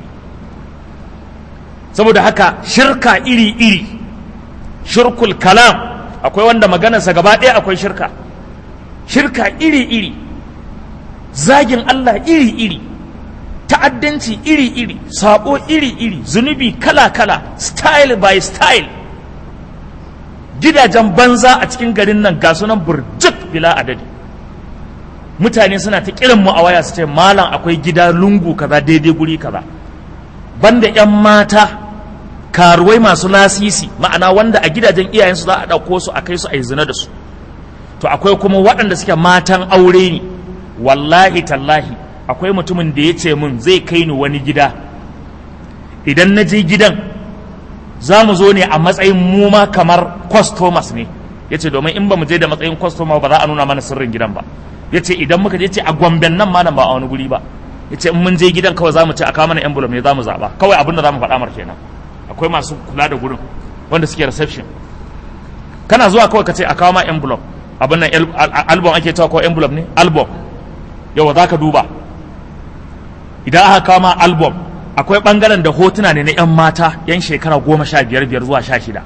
saboda haka shirka iri iri shirkul kalam akwai wanda maganarsa gaba ɗaya akwai shirka shirka iri iri zagin Allah iri iri ta'addanci iri iri sabo iri iri zunubi kala kala style by style gidajen banza a cikin garin nan ga sunan burjik bila adadi mutane suna ta kiran mu a waya su ce malam akwai gida lungu kaza daidai guri kaza banda yan mata karuwai masu lasisi ma'ana wanda a gidajen iyayensu za a ɗauko su a kai su a yi zina da su to akwai kuma waɗanda suke matan aure ne wallahi tallahi akwai mutumin da ya ce min zai kai ni wani gida idan na je gidan za mu zo ne a matsayin mu ma kamar customers ne ya ce domin in ba mu je da matsayin customer ba za a nuna mana sirrin gidan ba ya ce idan muka je ce a gwamben nan malam ba a wani guri ba ya ce in mun je gidan kawai za mu ce a kawo mana envelope ne za mu zaɓa kawai abin da za mu faɗa mar kenan akwai masu kula da gurin wanda suke reception kana zuwa kawai ka ce a kawo ma envelope abin nan album ake cewa ko envelope ne album yawa za ka duba idan aka kawo ma album akwai bangaren da hotuna ne na 'yan mata 'yan shekara goma sha biyar biyar zuwa sha shida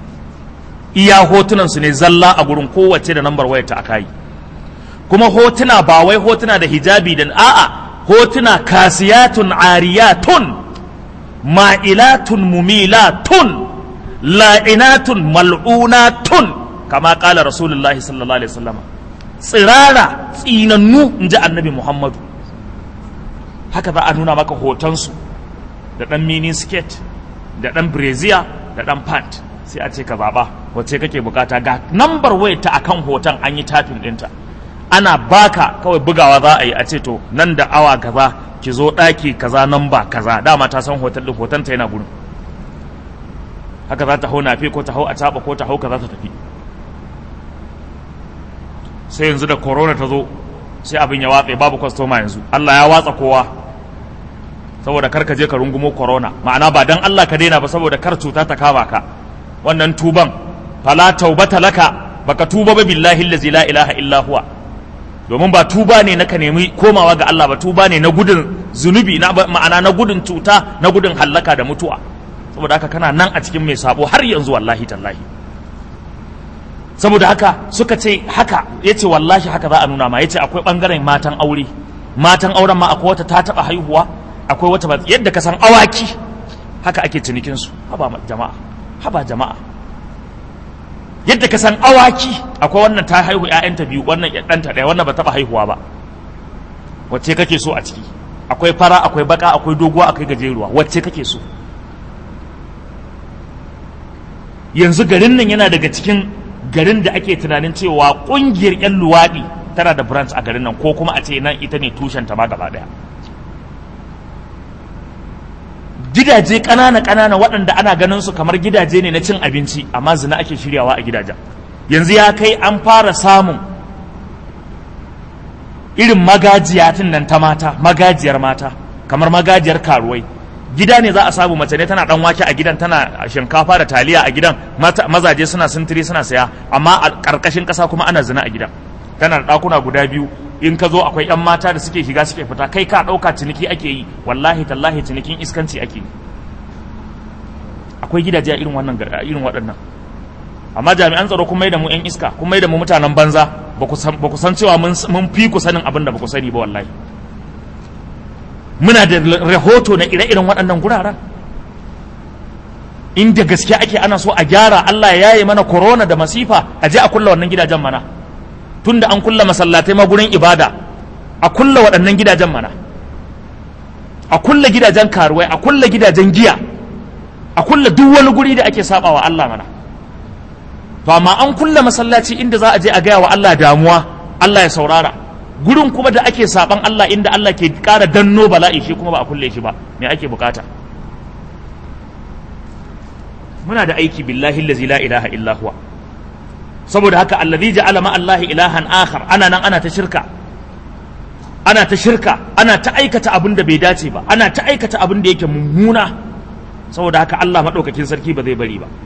iya hotunan su ne zalla a gurin kowace da nambar wayar ta aka yi kuma hotuna ba wai hotuna da hijabi da a'a hotuna kasiyatun ariyatun ma'ilatun mumilatun la'inatun mal'unatun kama kala rasulullahi sallallahu alaihi wasallam tsirara tsinannu in ji annabi muhammadu haka za a nuna maka hotonsu da ɗan mini skirt da ɗan brazier da ɗan pant sai a ce ka zaɓa wacce kake bukata ga nambar wayar ta akan hoton an yi tafin ɗinta ana baka kawai bugawa za a yi a ce to nan da awa kaza ki zo ɗaki kaza namba kaza dama ta san hoton ɗin hoton ta yana gurin haka za ta hau nafe ko ta hau a caɓa ko ta hau kaza ta tafi sai yanzu da corona ta zo sai abin ya watsa babu kwastoma yanzu Allah ya watsa kowa saboda kar ka je ka rungumo corona ma'ana ba dan Allah ka daina ba saboda kar cuta ta kama ka wannan tuban fala taubata laka baka tuba ba billahi allazi la ilaha illa huwa domin ba tuba ne na ka nemi komawa ga Allah ba tuba ne na gudun zunubi na ma'ana na gudun cuta na gudun hallaka da mutuwa saboda haka kana nan a cikin mai sabo har yanzu wallahi tallahi saboda haka suka ce haka ya ce wallahi haka za a nuna ma ya ce akwai ɓangaren matan aure matan auren ma akwai wata ta taɓa haihuwa akwai wata ba yadda ka san awaki haka ake cinikinsu haba jama'a haba jama'a yadda ka san awaki akwai wannan ta haihu ƴaƴanta biyu wannan ɗanta ɗaya wannan ba taɓa haihuwa ba wacce kake so a ciki akwai fara akwai baka akwai doguwa akwai gajeruwa wacce kake so yanzu garin nan yana daga cikin garin da ake tunanin cewa kungiyar 'yan luwaɗi tana da branch a garin nan ko kuma a ce nan ita ne tushenta ma gaba ɗaya gidaje ƙanana ƙanana waɗanda ana ganin su kamar gidaje ne na cin abinci amma zina ake shiryawa a gidajen yanzu ya kai an fara samun irin magajiyatin nan ta mata magajiyar mata kamar magajiyar karuwai gida ne za a samu mace ne tana dan wake a gidan tana shinkafa da taliya a gidan mazaje suna sintiri suna saya amma a karkashin kasa kuma ana zina a gidan tana da dakuna guda biyu in ka zo akwai yan mata da suke shiga suke fita kai ka dauka ciniki ake yi wallahi tallahi cinikin iskanci ake yi akwai gidaje a irin wannan irin waɗannan amma jami'an tsaro kun mai da mu yan iska kun mai da mu mutanen banza ba ku san cewa mun fi ku sanin abin da ba ku sani ba wallahi muna da rahoto na ire-iren waɗannan guraren inda gaske ake ana so a gyara Allah ya yaye mana corona da masifa a je a kulla wannan gidajen mana tunda an kulla masallatai ma gurin ibada a kulla waɗannan gidajen mana a kulla gidajen karuwai a kulla gidajen giya a kulla duk wani guri da ake saba wa Allah mana to amma an kulla masallaci inda za a je a gaya wa Allah damuwa Allah ya saurara gurin kuma da ake saban Allah inda Allah ke ƙara danno bala'i shi kuma ba a kulle shi ba me ake bukata muna da aiki billahi allazi la ilaha illa huwa saboda haka allazi ja'ala ma Allah ilahan akhar ana nan ana ta shirka ana ta shirka ana ta aikata abin da bai dace ba ana ta aikata abin da yake mummuna saboda haka Allah madaukakin sarki ba zai bari ba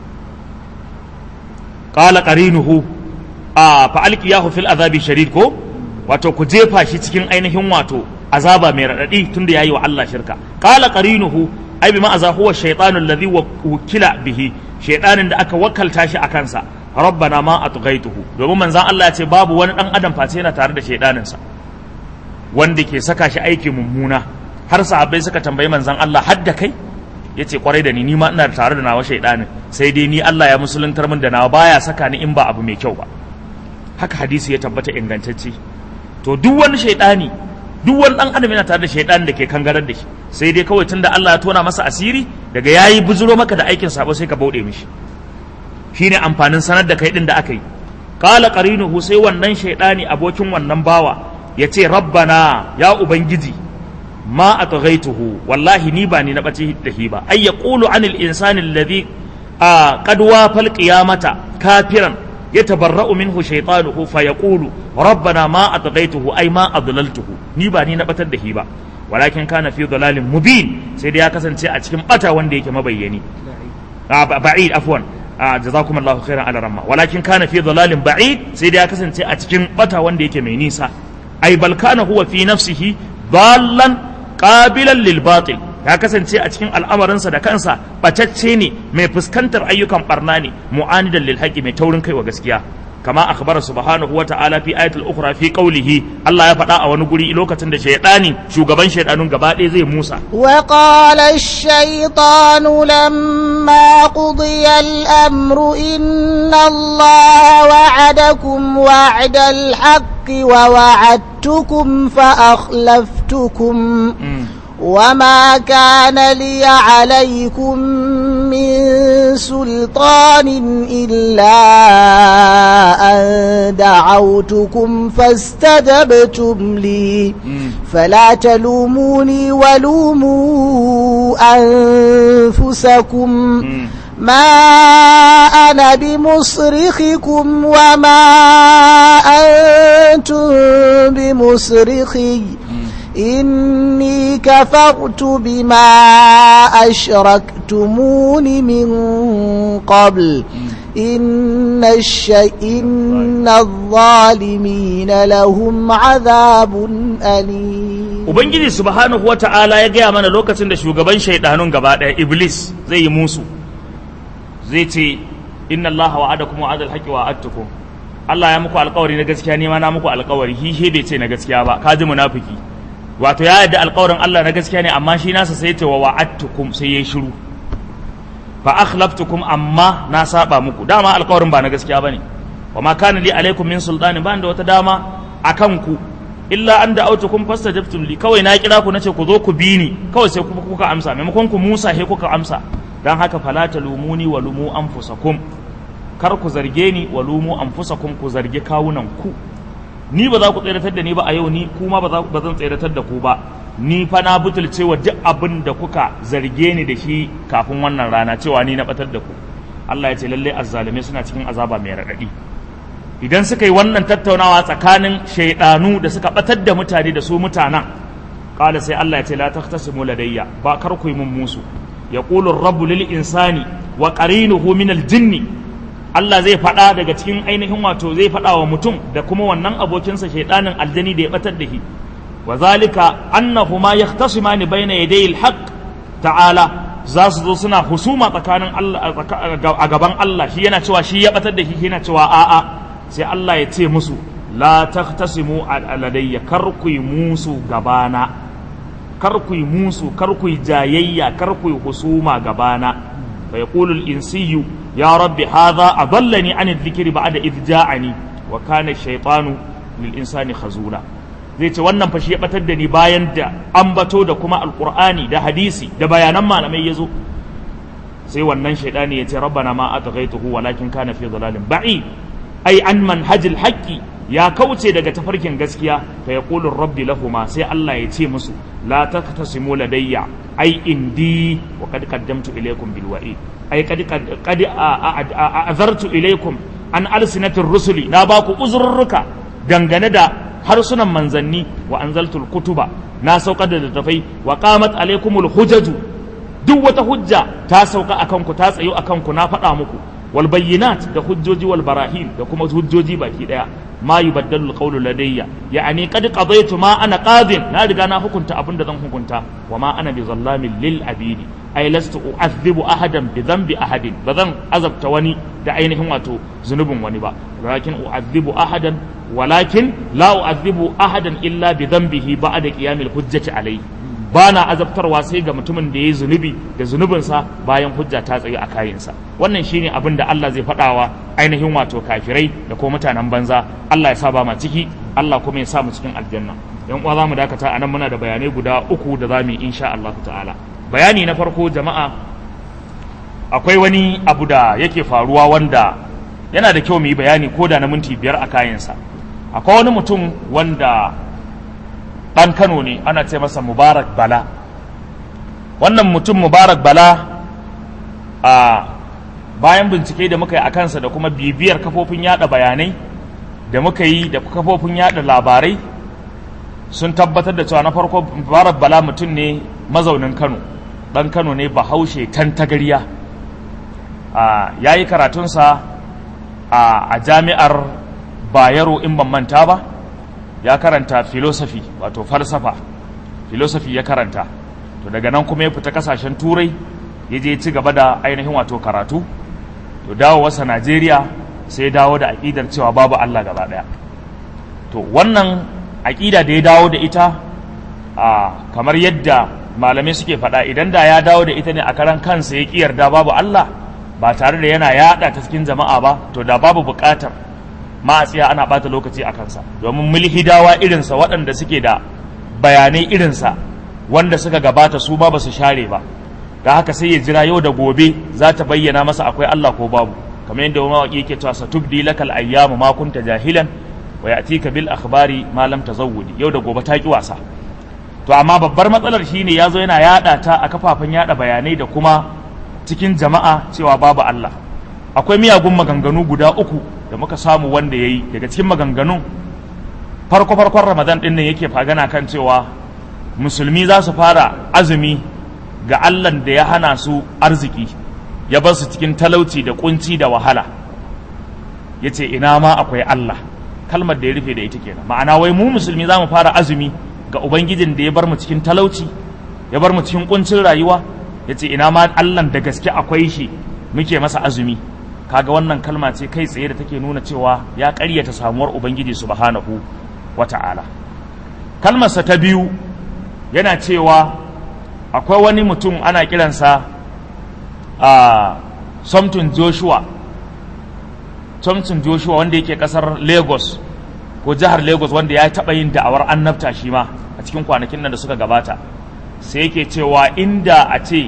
qala qarinuhu a fa alqiyahu fil azabi shadid ko wato ku jefa shi cikin ainihin wato azaba mai radadi tunda yayi wa Allah shirka qala qarinuhu ai bi ma'aza huwa shaytanu alladhi wukila bihi shaytanin da aka wakalta shi a kansa rabbana ma atghaituhu domin manzon Allah ya ce babu wani dan adam face yana tare da shaydanin sa wanda ke saka shi aiki mummuna har sahabbai suka tambayi manzon Allah hadda kai yace kwarai da ni ni ma ina tare da nawa shaydanin sai dai ni Allah ya musuluntar min da nawa baya saka ni in ba abu mai kyau ba haka hadisi ya tabbata ingantacce to duk wani shaydani duk wani dan adam yana tare da shaydanin da ke kangarar da shi sai dai kawai tunda Allah ya tona masa asiri daga yayi buzuro maka da aikin sabo sai ka bauɗe mishi shine amfanin sanar da kai din da aka yi qala qarinuhu sai wannan shaydani abokin wannan bawa yace rabbana ya ubangiji ma atghaituhu wallahi ni ba ni na bace da hi ba ay yaqulu anil insani alladhi qad wafal qiyamata kafiran yatabarra'u minhu shaytanuhu fa yaqulu rabbana ma atghaituhu ay ma adlaltuhu ni ba ni na batar da hi ba walakin kana fi dalalin mubin sai dai ya kasance a cikin bata wanda yake mabayyani ba'id afwan jazakum Allahu khairan ala ramma walakin kana fi dalalin ba'id sai dai ya kasance a cikin bata wanda yake mai nisa ai bal kana huwa fi nafsihi dallan qabilan lil batil ya kasance a cikin al'amarinsa da kansa bacacce ne mai fuskantar ayyukan barna ne mu'anidan lil haqi mai taurin kai wa gaskiya kama akhbara subhanahu wata'ala fi ayatul ukhra fi qawlihi Allah ya faɗa a wani guri lokacin da shaytani shugaban shaydanun gaba ɗaya zai Musa wa qala ash-shaytanu lamma qudiya al-amru inna Allah wa'adakum wa'da al-haqqi wa wa'adtukum fa akhlaftukum وما كان لي عليكم من سلطان إلا أن دعوتكم فاستجبتم لي فلا تلوموني ولوموا أنفسكم ما أنا بمصرخكم وما أنتم بمصرخي إني كفرت بما أشركتمون من قبل إن الشيء إن الظالمين لهم عذاب أليم Ubangiji subhanahu wa ta'ala ya gaya mana lokacin da shugaban shaidanun gaba ɗaya Iblis zai yi musu zai ce inna Allah wa'adakum wa'adal haqqi wa'adtukum Allah ya muku alƙawari na gaskiya ne ma na muku alƙawari hi bai ce na gaskiya ba ka ji munafiki wato ya yarda alƙawarin Allah na gaskiya ne amma shi nasa sai ce wa wa'adtukum sai yayi shiru fa akhlaftukum amma na saba muku dama alƙawarin ba na gaskiya bane wa ma kana li alaikum min sultani ba da wata dama akan ku illa an da'autukum fastajabtum li kawai na kira ku nace ku zo ku bi ni kawai sai kuma kuka amsa maimakon ku Musa he kuka amsa dan haka fala talumuni wa lumu anfusakum kar ku zarge ni wa lumu anfusakum ku zarge kawunan ku ni ba za ku tseratar da ni ba a yau ni kuma ba zan tseratar da ku ba ni fa na butulce wa duk abin da kuka zarge ni da shi kafin wannan rana cewa ni na batar da ku Allah ya ce lalle azzalume suna cikin azaba mai raɗaɗi idan suka yi wannan tattaunawa tsakanin shaidanu da suka batar da mutane da su mutanen kala sai Allah ya ce la tahtasimu ladayya ba kar ku yi mun musu yaqulu ar-rabbu lil insani wa qarinuhu min al-jinni Allah zai faɗa daga cikin ainihin wato zai faɗa wa mutum da kuma wannan abokinsa shaidanin aljani da ya batar da shi wa zalika annahuma yahtasimani bayna yaday alhaq ta'ala za su zo suna husuma tsakanin Allah a gaban Allah shi yana cewa shi ya batar da shi yana cewa a'a sai Allah ya ce musu la tahtasimu aladayya kar ku yi musu gabana kar ku yi musu kar ku yi jayayya kar ku yi husuma gabana fa yaqulu al-insiyyu ya rabbi hadha adallani an adh-dhikri ba'da idh ja'ani wa kana ash-shaytanu lil insani khazula zai ce wannan fa shi ya batar da ni bayan da ambato da kuma alqur'ani da hadisi da bayanan malamai yazo sai wannan shaidani ya ce rabbana ma atghaituhu walakin kana fi dhalalin ba'i ai an manhajil haqqi ya kauce daga tafarkin gaskiya fa yaqulu rabbi lahuma sai Allah ya ce musu la taktasimu ladayya ai indi wa qad qaddamtu ilaykum bil wa'i ai qad qad azartu ilaykum an alsinatir rusuli na baku uzurruka dangane da harsunan manzanni wa anzaltul kutuba na saukar da littafai wa qamat alaykumul hujaju duk wata hujja ta sauka akan ku ta tsayo akan ku na faɗa muku wal bayyinat da hujjoji wal barahin da kuma hujjoji baki daya ma yubaddalu alqawlu ladayya ya'ani qad qadaytu ma ana qadin na riga na hukunta abin da zan hukunta wa ma ana bi zallamin lil abidi ay lastu u'adhibu ahadan bi dhanbi ahadin ba zan azabta wani da ainihin wato zunubin wani ba walakin u'adhibu ahadan walakin la u'adhibu ahadan illa bi dhanbihi ba'da qiyamil hujjati alayhi ba na azabtarwa sai ga mutumin da ya yi zunubi da zunubinsa bayan hujja ta tsaye a kayansa wannan shine abin da Allah zai faɗawa ainihin wato kafirai da ko mutanen banza Allah ya sa ba ma ciki Allah kuma ya sa mu cikin aljanna yan uwa zamu dakata anan muna da bayanai guda uku da zamu yi insha Allah ta'ala bayani na farko jama'a akwai wani abu da yake faruwa wanda yana da kyau mu yi bayani ko da na minti biyar a kayansa akwai wani mutum wanda ɗan kano ne ana ce masa mubarak bala wannan mutum mubarak bala a bayan bincike da muka yi a kansa da kuma bibiyar kafofin yada bayanai da muka yi da kafofin yada labarai sun tabbatar da cewa na farko mubarak bala mutum ne mazaunin kano ɗan kano ne bahaushe tantagariya ya yi karatunsa a jami'ar bayero in ban manta ba ya karanta philosophy wato falsafa philosophy ya karanta to daga nan kuma ya fita kasashen turai ya je ci gaba da ainihin wato karatu to dawo wasa najeriya sai dawo da aƙidar cewa babu allah gaba ɗaya to wannan aƙida da ya dawo da ita a kamar yadda malamai suke faɗa idan da ya dawo da ita ne a karan kansa ya ƙi yarda babu allah ba tare da yana yaɗa ta cikin jama'a ba to da babu buƙatar ma a tsaya ana bata lokaci a kansa domin mulhidawa irinsa waɗanda suke da bayanai irinsa wanda suka gabata su ba su share ba da haka sai ya jira yau da gobe za ta bayyana masa akwai Allah ko babu kamar yadda mawaƙi yake cewa satubdi lakal ayyamu ma kunta jahilan wa ya'tika bil akhbari ma lam tazawwudi yau da gobe ta ki wasa to amma babbar matsalar shine yazo yana yada ta a kafafen yada bayanai da kuma cikin jama'a cewa babu Allah akwai miyagun maganganu guda uku da muka samu wanda ya yi daga cikin maganganun farko-farkon ramadan ɗin nan yake fagana kan cewa musulmi za su fara azumi ga allan da ya hana su arziki ya bar su cikin talauci da kunci da wahala ya ce ina ma akwai allah kalmar da ya rufe da ita kenan ma'ana wai mu musulmi za mu fara azumi ga ubangijin da ya bar mu cikin talauci ya bar mu cikin kuncin rayuwa ya ce ina ma allan da gaske akwai shi muke masa azumi kaga wannan kalma ce kai tsaye da take nuna cewa ya ƙaryata samuwar ubangiji subhanahu wata'ala kalmarsa ta biyu yana cewa akwai wani mutum ana kiransa a somton joshua somton joshua wanda yake kasar lagos ko jihar lagos wanda ya taɓa yin da'awar annabta shi ma a cikin kwanakin nan da suka gabata sai yake cewa inda a ce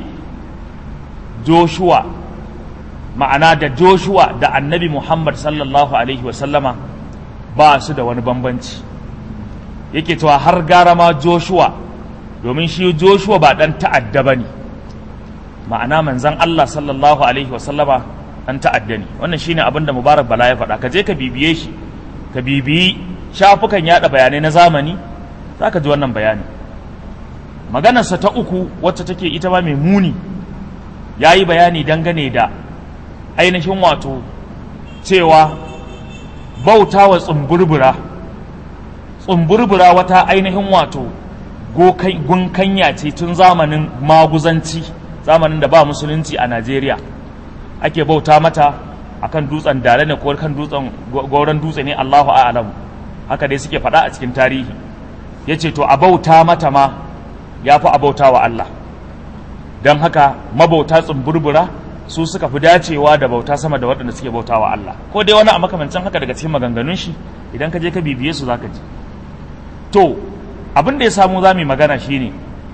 joshua ma'ana da joshua da annabi muhammad sallallahu alaihi wasallama ba su da wani bambanci yake cewa har gara ma joshua domin shi joshua ba dan ta'adda ba ne ma'ana manzan allah sallallahu alaihi wasallama dan ta'adda ne wannan shine abin da mubarak bala ya faɗa ka je ka bibiye shi ka bibiyi shafukan yada bayanai na zamani za ka ji wannan bayani maganarsa ta uku wacce take ita ma mai muni ya yi bayani dangane da ainihin wato cewa bauta wa tsumburbura tsumburbura wata ainihin wato gunkanya ce tun zamanin maguzanci zamanin da ba musulunci a najeriya ake bauta mata akan dutsen dare ne ko kan dutsen gauran dutse ne allahu a'lam haka dai suke faɗa a cikin tarihi ya ce to a bauta mata ma ya fi a bauta wa allah don haka mabauta tsumburbura su suka fi dacewa da bauta sama da waɗanda suke bautawa Allah ko dai wani a makamancin haka daga cikin maganganun shi idan ka je ka bibiye su zaka ji to abin da ya samu za mu yi magana shine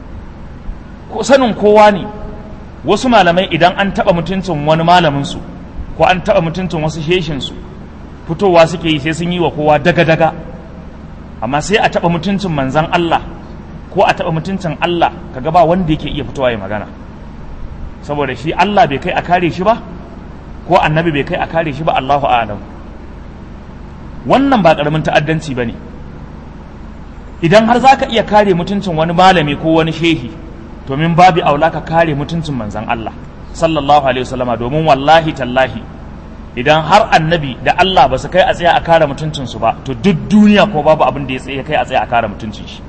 ko sanin kowa ne wasu malamai idan an taɓa mutuncin wani malamin su ko an taɓa mutuncin wasu sheshin su fitowa suke yi sai sun yi wa kowa daga-daga amma sai a taɓa mutuncin manzan Allah ko a taɓa mutuncin Allah kaga ba wanda yake iya fitowa ya magana saboda shi Allah bai kai a kare shi ba ko annabi bai kai a kare shi ba Allahu a'lam wannan ba karamin ta'addanci bane idan har zaka iya kare mutuncin wani malami ko wani shehi to min babi aula ka kare mutuncin manzan Allah sallallahu alaihi wasallama domin wallahi tallahi idan har annabi da Allah ba su kai a tsaya a kare mutuncinsu ba to duk duniya ko babu abin da ya tsaye kai a tsaya a kare mutuncin shi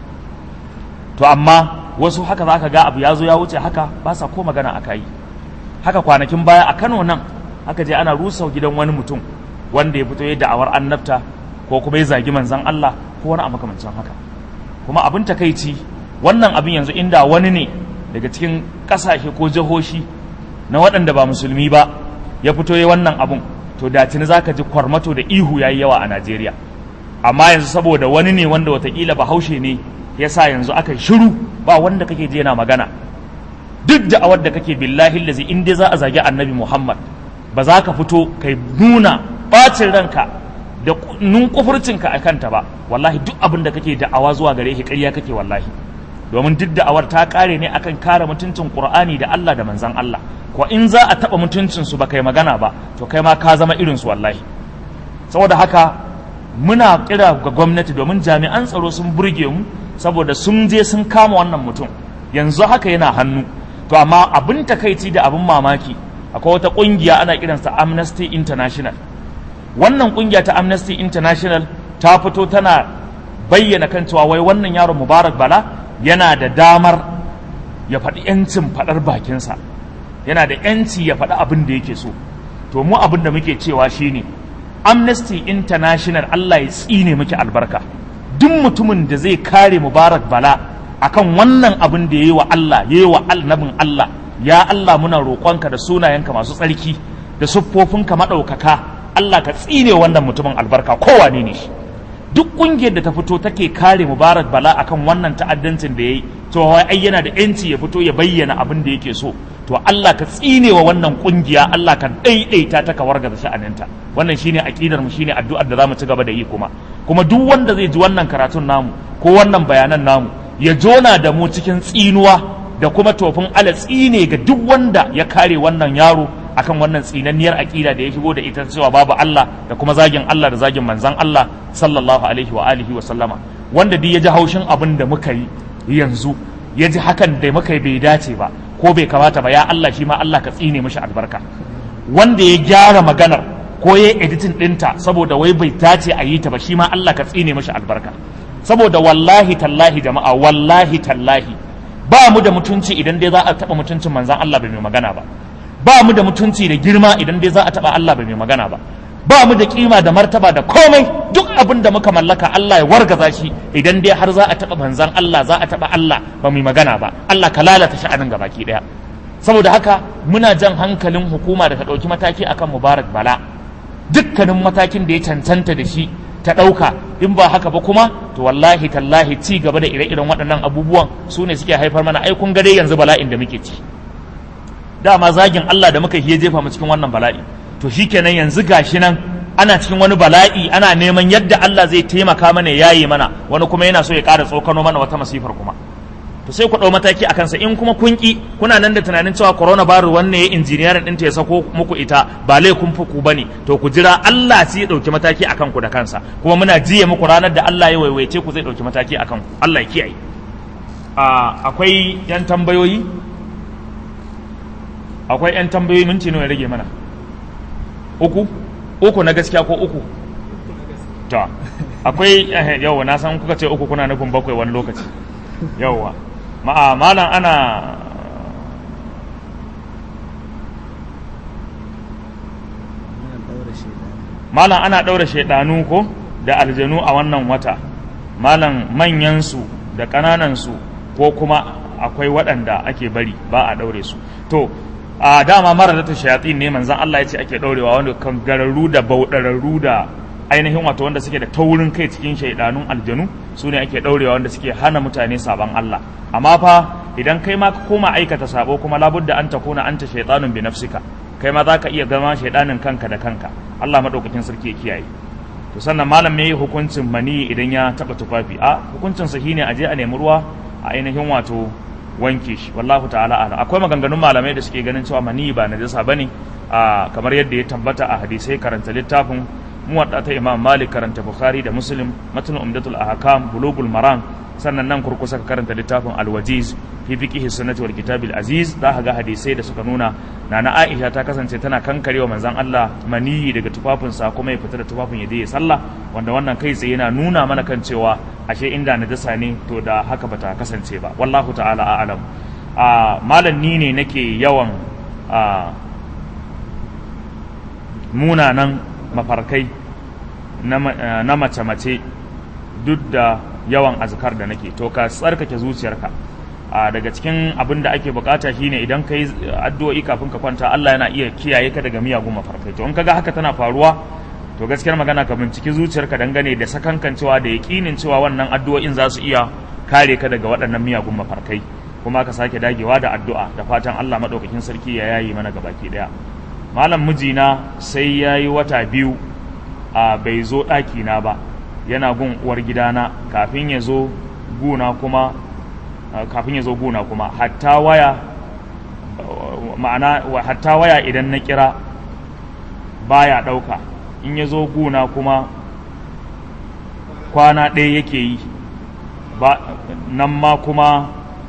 to amma wasu haka za ka ga abu ya zo ya wuce haka ba sa ko magana a kai haka kwanakin baya a Kano nan aka je ana rusa gidan wani mutum wanda ya fito ya da'awar annabta ko kuma ya zagi manzon Allah ko wani a makamancin haka kuma abin takaici wannan abin yanzu inda wani ne daga cikin kasashe ko jihohi na waɗanda ba musulmi ba ya fito ya wannan abun to da tuni zaka ji kwarmato da ihu yayi yawa a Najeriya amma yanzu saboda wani ne wanda watakila bahaushe ne yasa yanzu aka shiru ba wanda kake je yana magana duk da awar da kake billahi lazi in dai za a zagi annabi Muhammad ba za ka fito kai nuna bacin ranka da nun kufurcinka a kanta ba wallahi duk abin da kake da'awa zuwa gare shi ƙarya kake wallahi domin duk da'awar ta kare ne akan kare mutuncin Qur'ani da Allah da manzon Allah ko in za a taɓa mutuncinsu ba kai magana ba to kai ma ka zama irinsu wallahi saboda haka muna kira ga gwamnati domin jami'an tsaro sun burge mu saboda sun je sun kama wannan mutum yanzu haka yana hannu to amma abin takaici da abin mamaki akwai wata kungiya ana kiransa amnesty international wannan kungiya ta amnesty international ta fito tana bayyana kan cewa wai wannan yaron mubarak bala yana da damar ya faɗi 'yancin faɗar bakinsa yana da yanci ya faɗi abin da yake so to mu abin da muke cewa shine amnesty international Allah ya tsine muke albarka duk mutumin da zai kare mubarak bala akan wannan abin da ya yi wa Allah ya yi wa annabin Allah ya Allah muna roƙonka da sunayenka masu tsarki da siffofinka maɗaukaka Allah ka tsine wannan mutumin albarka kowane ne shi duk ƙungiyar da ta fito take kare mubarak bala akan wannan ta'addancin da ya yi to wai ai yana da yanci ya fito ya bayyana abin da yake so to Allah ka tsine wa wannan kungiya Allah ka daidaita ta ka wargaza sha'aninta wannan shine aqidar mu shine addu'ar da zamu ci gaba da yi kuma kuma duk wanda zai ji wannan karatun namu ko wannan bayanan namu ya jona da mu cikin tsinuwa da kuma tofin ala tsine ga duk wanda ya kare wannan yaro akan wannan tsinanniyar aqida da ya shigo da ita cewa babu Allah da kuma zagin Allah da zagin manzon Allah sallallahu alaihi wa alihi wa sallama wanda duk ya ji haushin abin da muka yi yanzu ya ji hakan da muka yi bai dace ba ko bai kamata ba ya Allah shi ma Allah ka tsine mishi albarka wanda ya gyara maganar ko ya editin ɗinta saboda wai bai dace a yi ta ba shi ma Allah ka tsine mishi albarka saboda wallahi tallahi jama'a wallahi tallahi ba mu da mutunci idan dai za a taɓa mutuncin manzan Allah bai mai magana ba ba mu da mutunci da girma idan dai za a taɓa Allah bai mai magana ba ba mu da kima da martaba da komai duk abin da muka mallaka Allah ya wargaza shi idan dai har za a taɓa manzan Allah za a taɓa Allah ba mu magana ba Allah ka lalata sha'anin gabaki ɗaya saboda haka muna jan hankalin hukuma da ta ɗauki mataki akan Mubarak Bala dukkanin matakin da ya cancanta da shi ta ɗauka in ba haka ba kuma to wallahi tallahi ci gaba da ire-iren waɗannan abubuwan su ne suke haifar mana ai kun ga dai yanzu bala'in da muke ci dama zagin Allah da muka yi jefa mu cikin wannan bala'i to shikenan yanzu gashi nan ana cikin wani bala'i ana neman yadda Allah zai taimaka mana ya yayi mana wani kuma yana so ya ƙara tsokano mana wata masifar kuma to sai ku ɗau mataki a kansa in kuma kun ki kuna nan da tunanin cewa corona virus wanne ya injiniyarin ɗinta ya sako muku ita ba laifin fuku ba ne to ku jira Allah sai ya ɗauki mataki a kanku da kansa kuma muna jiya muku ranar da Allah ya waiwaice ku zai ɗauki mataki a kanku Allah ya kiyaye akwai yan tambayoyi akwai yan tambayoyi minti nawa ya rage mana uku uku na gaskiya ko uku to akwai yawa na san kuka ce uku kuna nufin bakwai wani lokaci yawa ma'a malam ana malam ana ɗaura shaidanu ko da aljanu a wannan wata malam manyansu da ƙananansu ko kuma akwai waɗanda ake bari ba a ɗaure su to a dama mara da shayatin ne manzan Allah ya ce ake ɗaurewa wanda kan gararru da bauɗararru da ainihin wato wanda suke da taurin kai cikin shaidanun aljanu su ne ake ɗaurewa wanda suke hana mutane saban Allah amma fa idan kai ma ka koma aikata sabo kuma labudda an takuna anta shaitanun bi nafsika kai ma za ka iya gama shaidanin kanka da kanka Allah madaukakin sarki ya kiyaye to sannan malam ya yi hukuncin mani idan ya taɓa tufafi a hukuncin sa shine a je a nemi ruwa a ainihin wato wanke shi wallahu ta'ala a'lam akwai maganganun malamai da suke ganin cewa mani ba najasa bane a kamar yadda ya tabbata a hadisai karanta littafin muwadda ta Imam Malik karanta Bukhari da Muslim matn umdatul ahkam bulugul maram sannan nan kurkusa ka karanta littafin al-wajiz fi fiqhi sunnati wal kitabil aziz za ka ga hadisai da suka nuna nana Aisha ta kasance tana kankarewa manzon Allah maniyi daga tufafinsa kuma ya fita da tufafin ya je ya sallah wanda wannan kai tsaye yana nuna mana kan cewa ashe inda najasa ne to da haka bata kasance ba wallahu ta'ala a'lam a malam ni ne nake yawan a munanan mafarkai na mace-mace duk da yawan azkar da nake to ka tsarkake zuciyarka a daga cikin abin da ake bukata shine idan ka yi addu'o'i kafin ka kwanta Allah yana iya kiyaye ka daga miyagun mafarkai to in kaga haka tana faruwa to gaskiyar magana ka binciki zuciyarka dangane da sakankancewa da yaƙinin cewa wannan addu'o'in za su iya kare ka daga waɗannan miyagun mafarkai kuma ka sake dagewa da addu'a da fatan Allah maɗaukakin sarki ya yayi mana gabaki ɗaya malam mijina sai ya yi wata biyu a bai zo ɗakina ba yana gun uwar gidana kafin ya zo guna kuma kafin ya zo guna kuma hatta waya ma'ana hatta waya idan na kira baya ɗauka in ya zo guna kuma kwana ɗaya yake yi ba nan ma kuma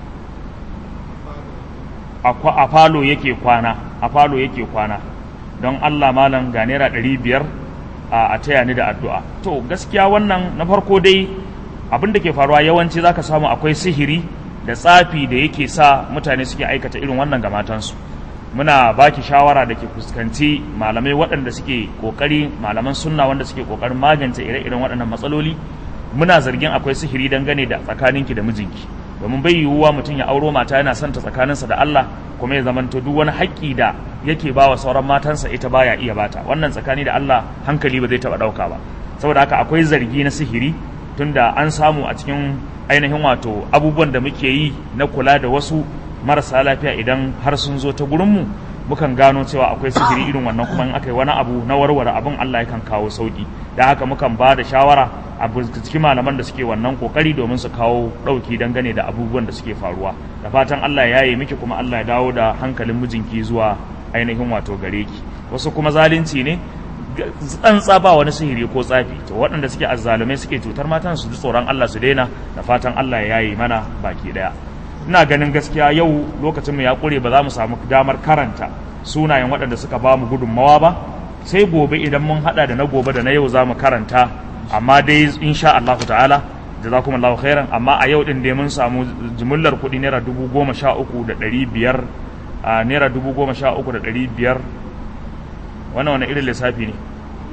a falo yake kwana a falo yake kwana don allah malam ga naira ɗari biyar a taya ni da addu'a to gaskiya wannan na farko dai abin da ke faruwa yawanci zaka samu akwai sihiri da tsafi da yake sa mutane suke aikata irin wannan ga matansu muna baki shawara da ke fuskanci malamai waɗanda suke ƙoƙari malaman sunna wanda suke ƙoƙarin magance ire-iren waɗannan matsaloli muna zargin akwai sihiri dangane da tsakaninki da mijinki domin bai yiwuwa mutum ya auro mata yana santa tsakaninsa da Allah kuma ya zamanto duk wani haƙƙi da yake ba wa sauran matansa ita baya iya bata wannan tsakani da Allah hankali ba zai taɓa ɗauka ba saboda haka akwai zargi na sihiri tunda an samu a cikin ainihin wato abubuwan da muke yi na kula da wasu marasa lafiya idan har sun zo ta gurinmu mukan gano cewa akwai sihiri irin wannan kuma in aka yi wani abu na warware abin Allah yakan kawo sauki da haka mukan ba da shawara a cikin malaman da suke wannan kokari domin su kawo ɗauki dangane da abubuwan da suke faruwa da fatan Allah ya yi miki kuma Allah ya dawo da hankalin mijinki zuwa ainihin wato gare ki wasu kuma zalunci ne tsantsa ba wani sihiri ko tsafi to waɗanda suke azzalumai suke cutar matan su ji tsoron Allah su daina da fatan Allah ya yi mana baki daya ina ganin gaskiya yau lokacin mu ya kure ba za mu samu damar karanta sunayen waɗanda suka ba mu gudunmawa ba sai gobe idan mun hada da na gobe da na yau za mu karanta amma dai insha Allah ta'ala jazakumullahu khairan amma a yau din dai mun samu jimillar kuɗi naira dubu goma sha uku da ɗari biyar naira dubu goma sha uku da ɗari biyar wannan wani irin lissafi ne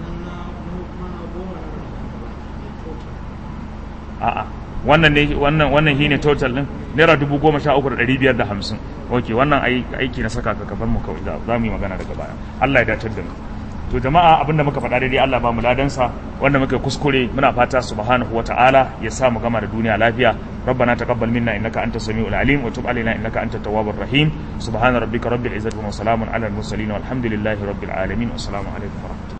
a'a wannan ne wannan wannan shine total din naira dubu goma sha uku da ɗari biyar da hamsin ok wannan aiki na saka ka kafar mu kawai za mu yi magana daga baya Allah ya datar da mu to jama'a abinda muka faɗa daidai Allah ba mu ladansa wanda muka kuskure muna fata subhanahu wata'ala ya sa mu gama da duniya lafiya ربنا تقبل منا انك انت السميع العليم وتب علينا انك انت التواب الرحيم سبحان ربك رب العزه وسلام على المرسلين والحمد لله رب العالمين والسلام عليكم ورحمه الله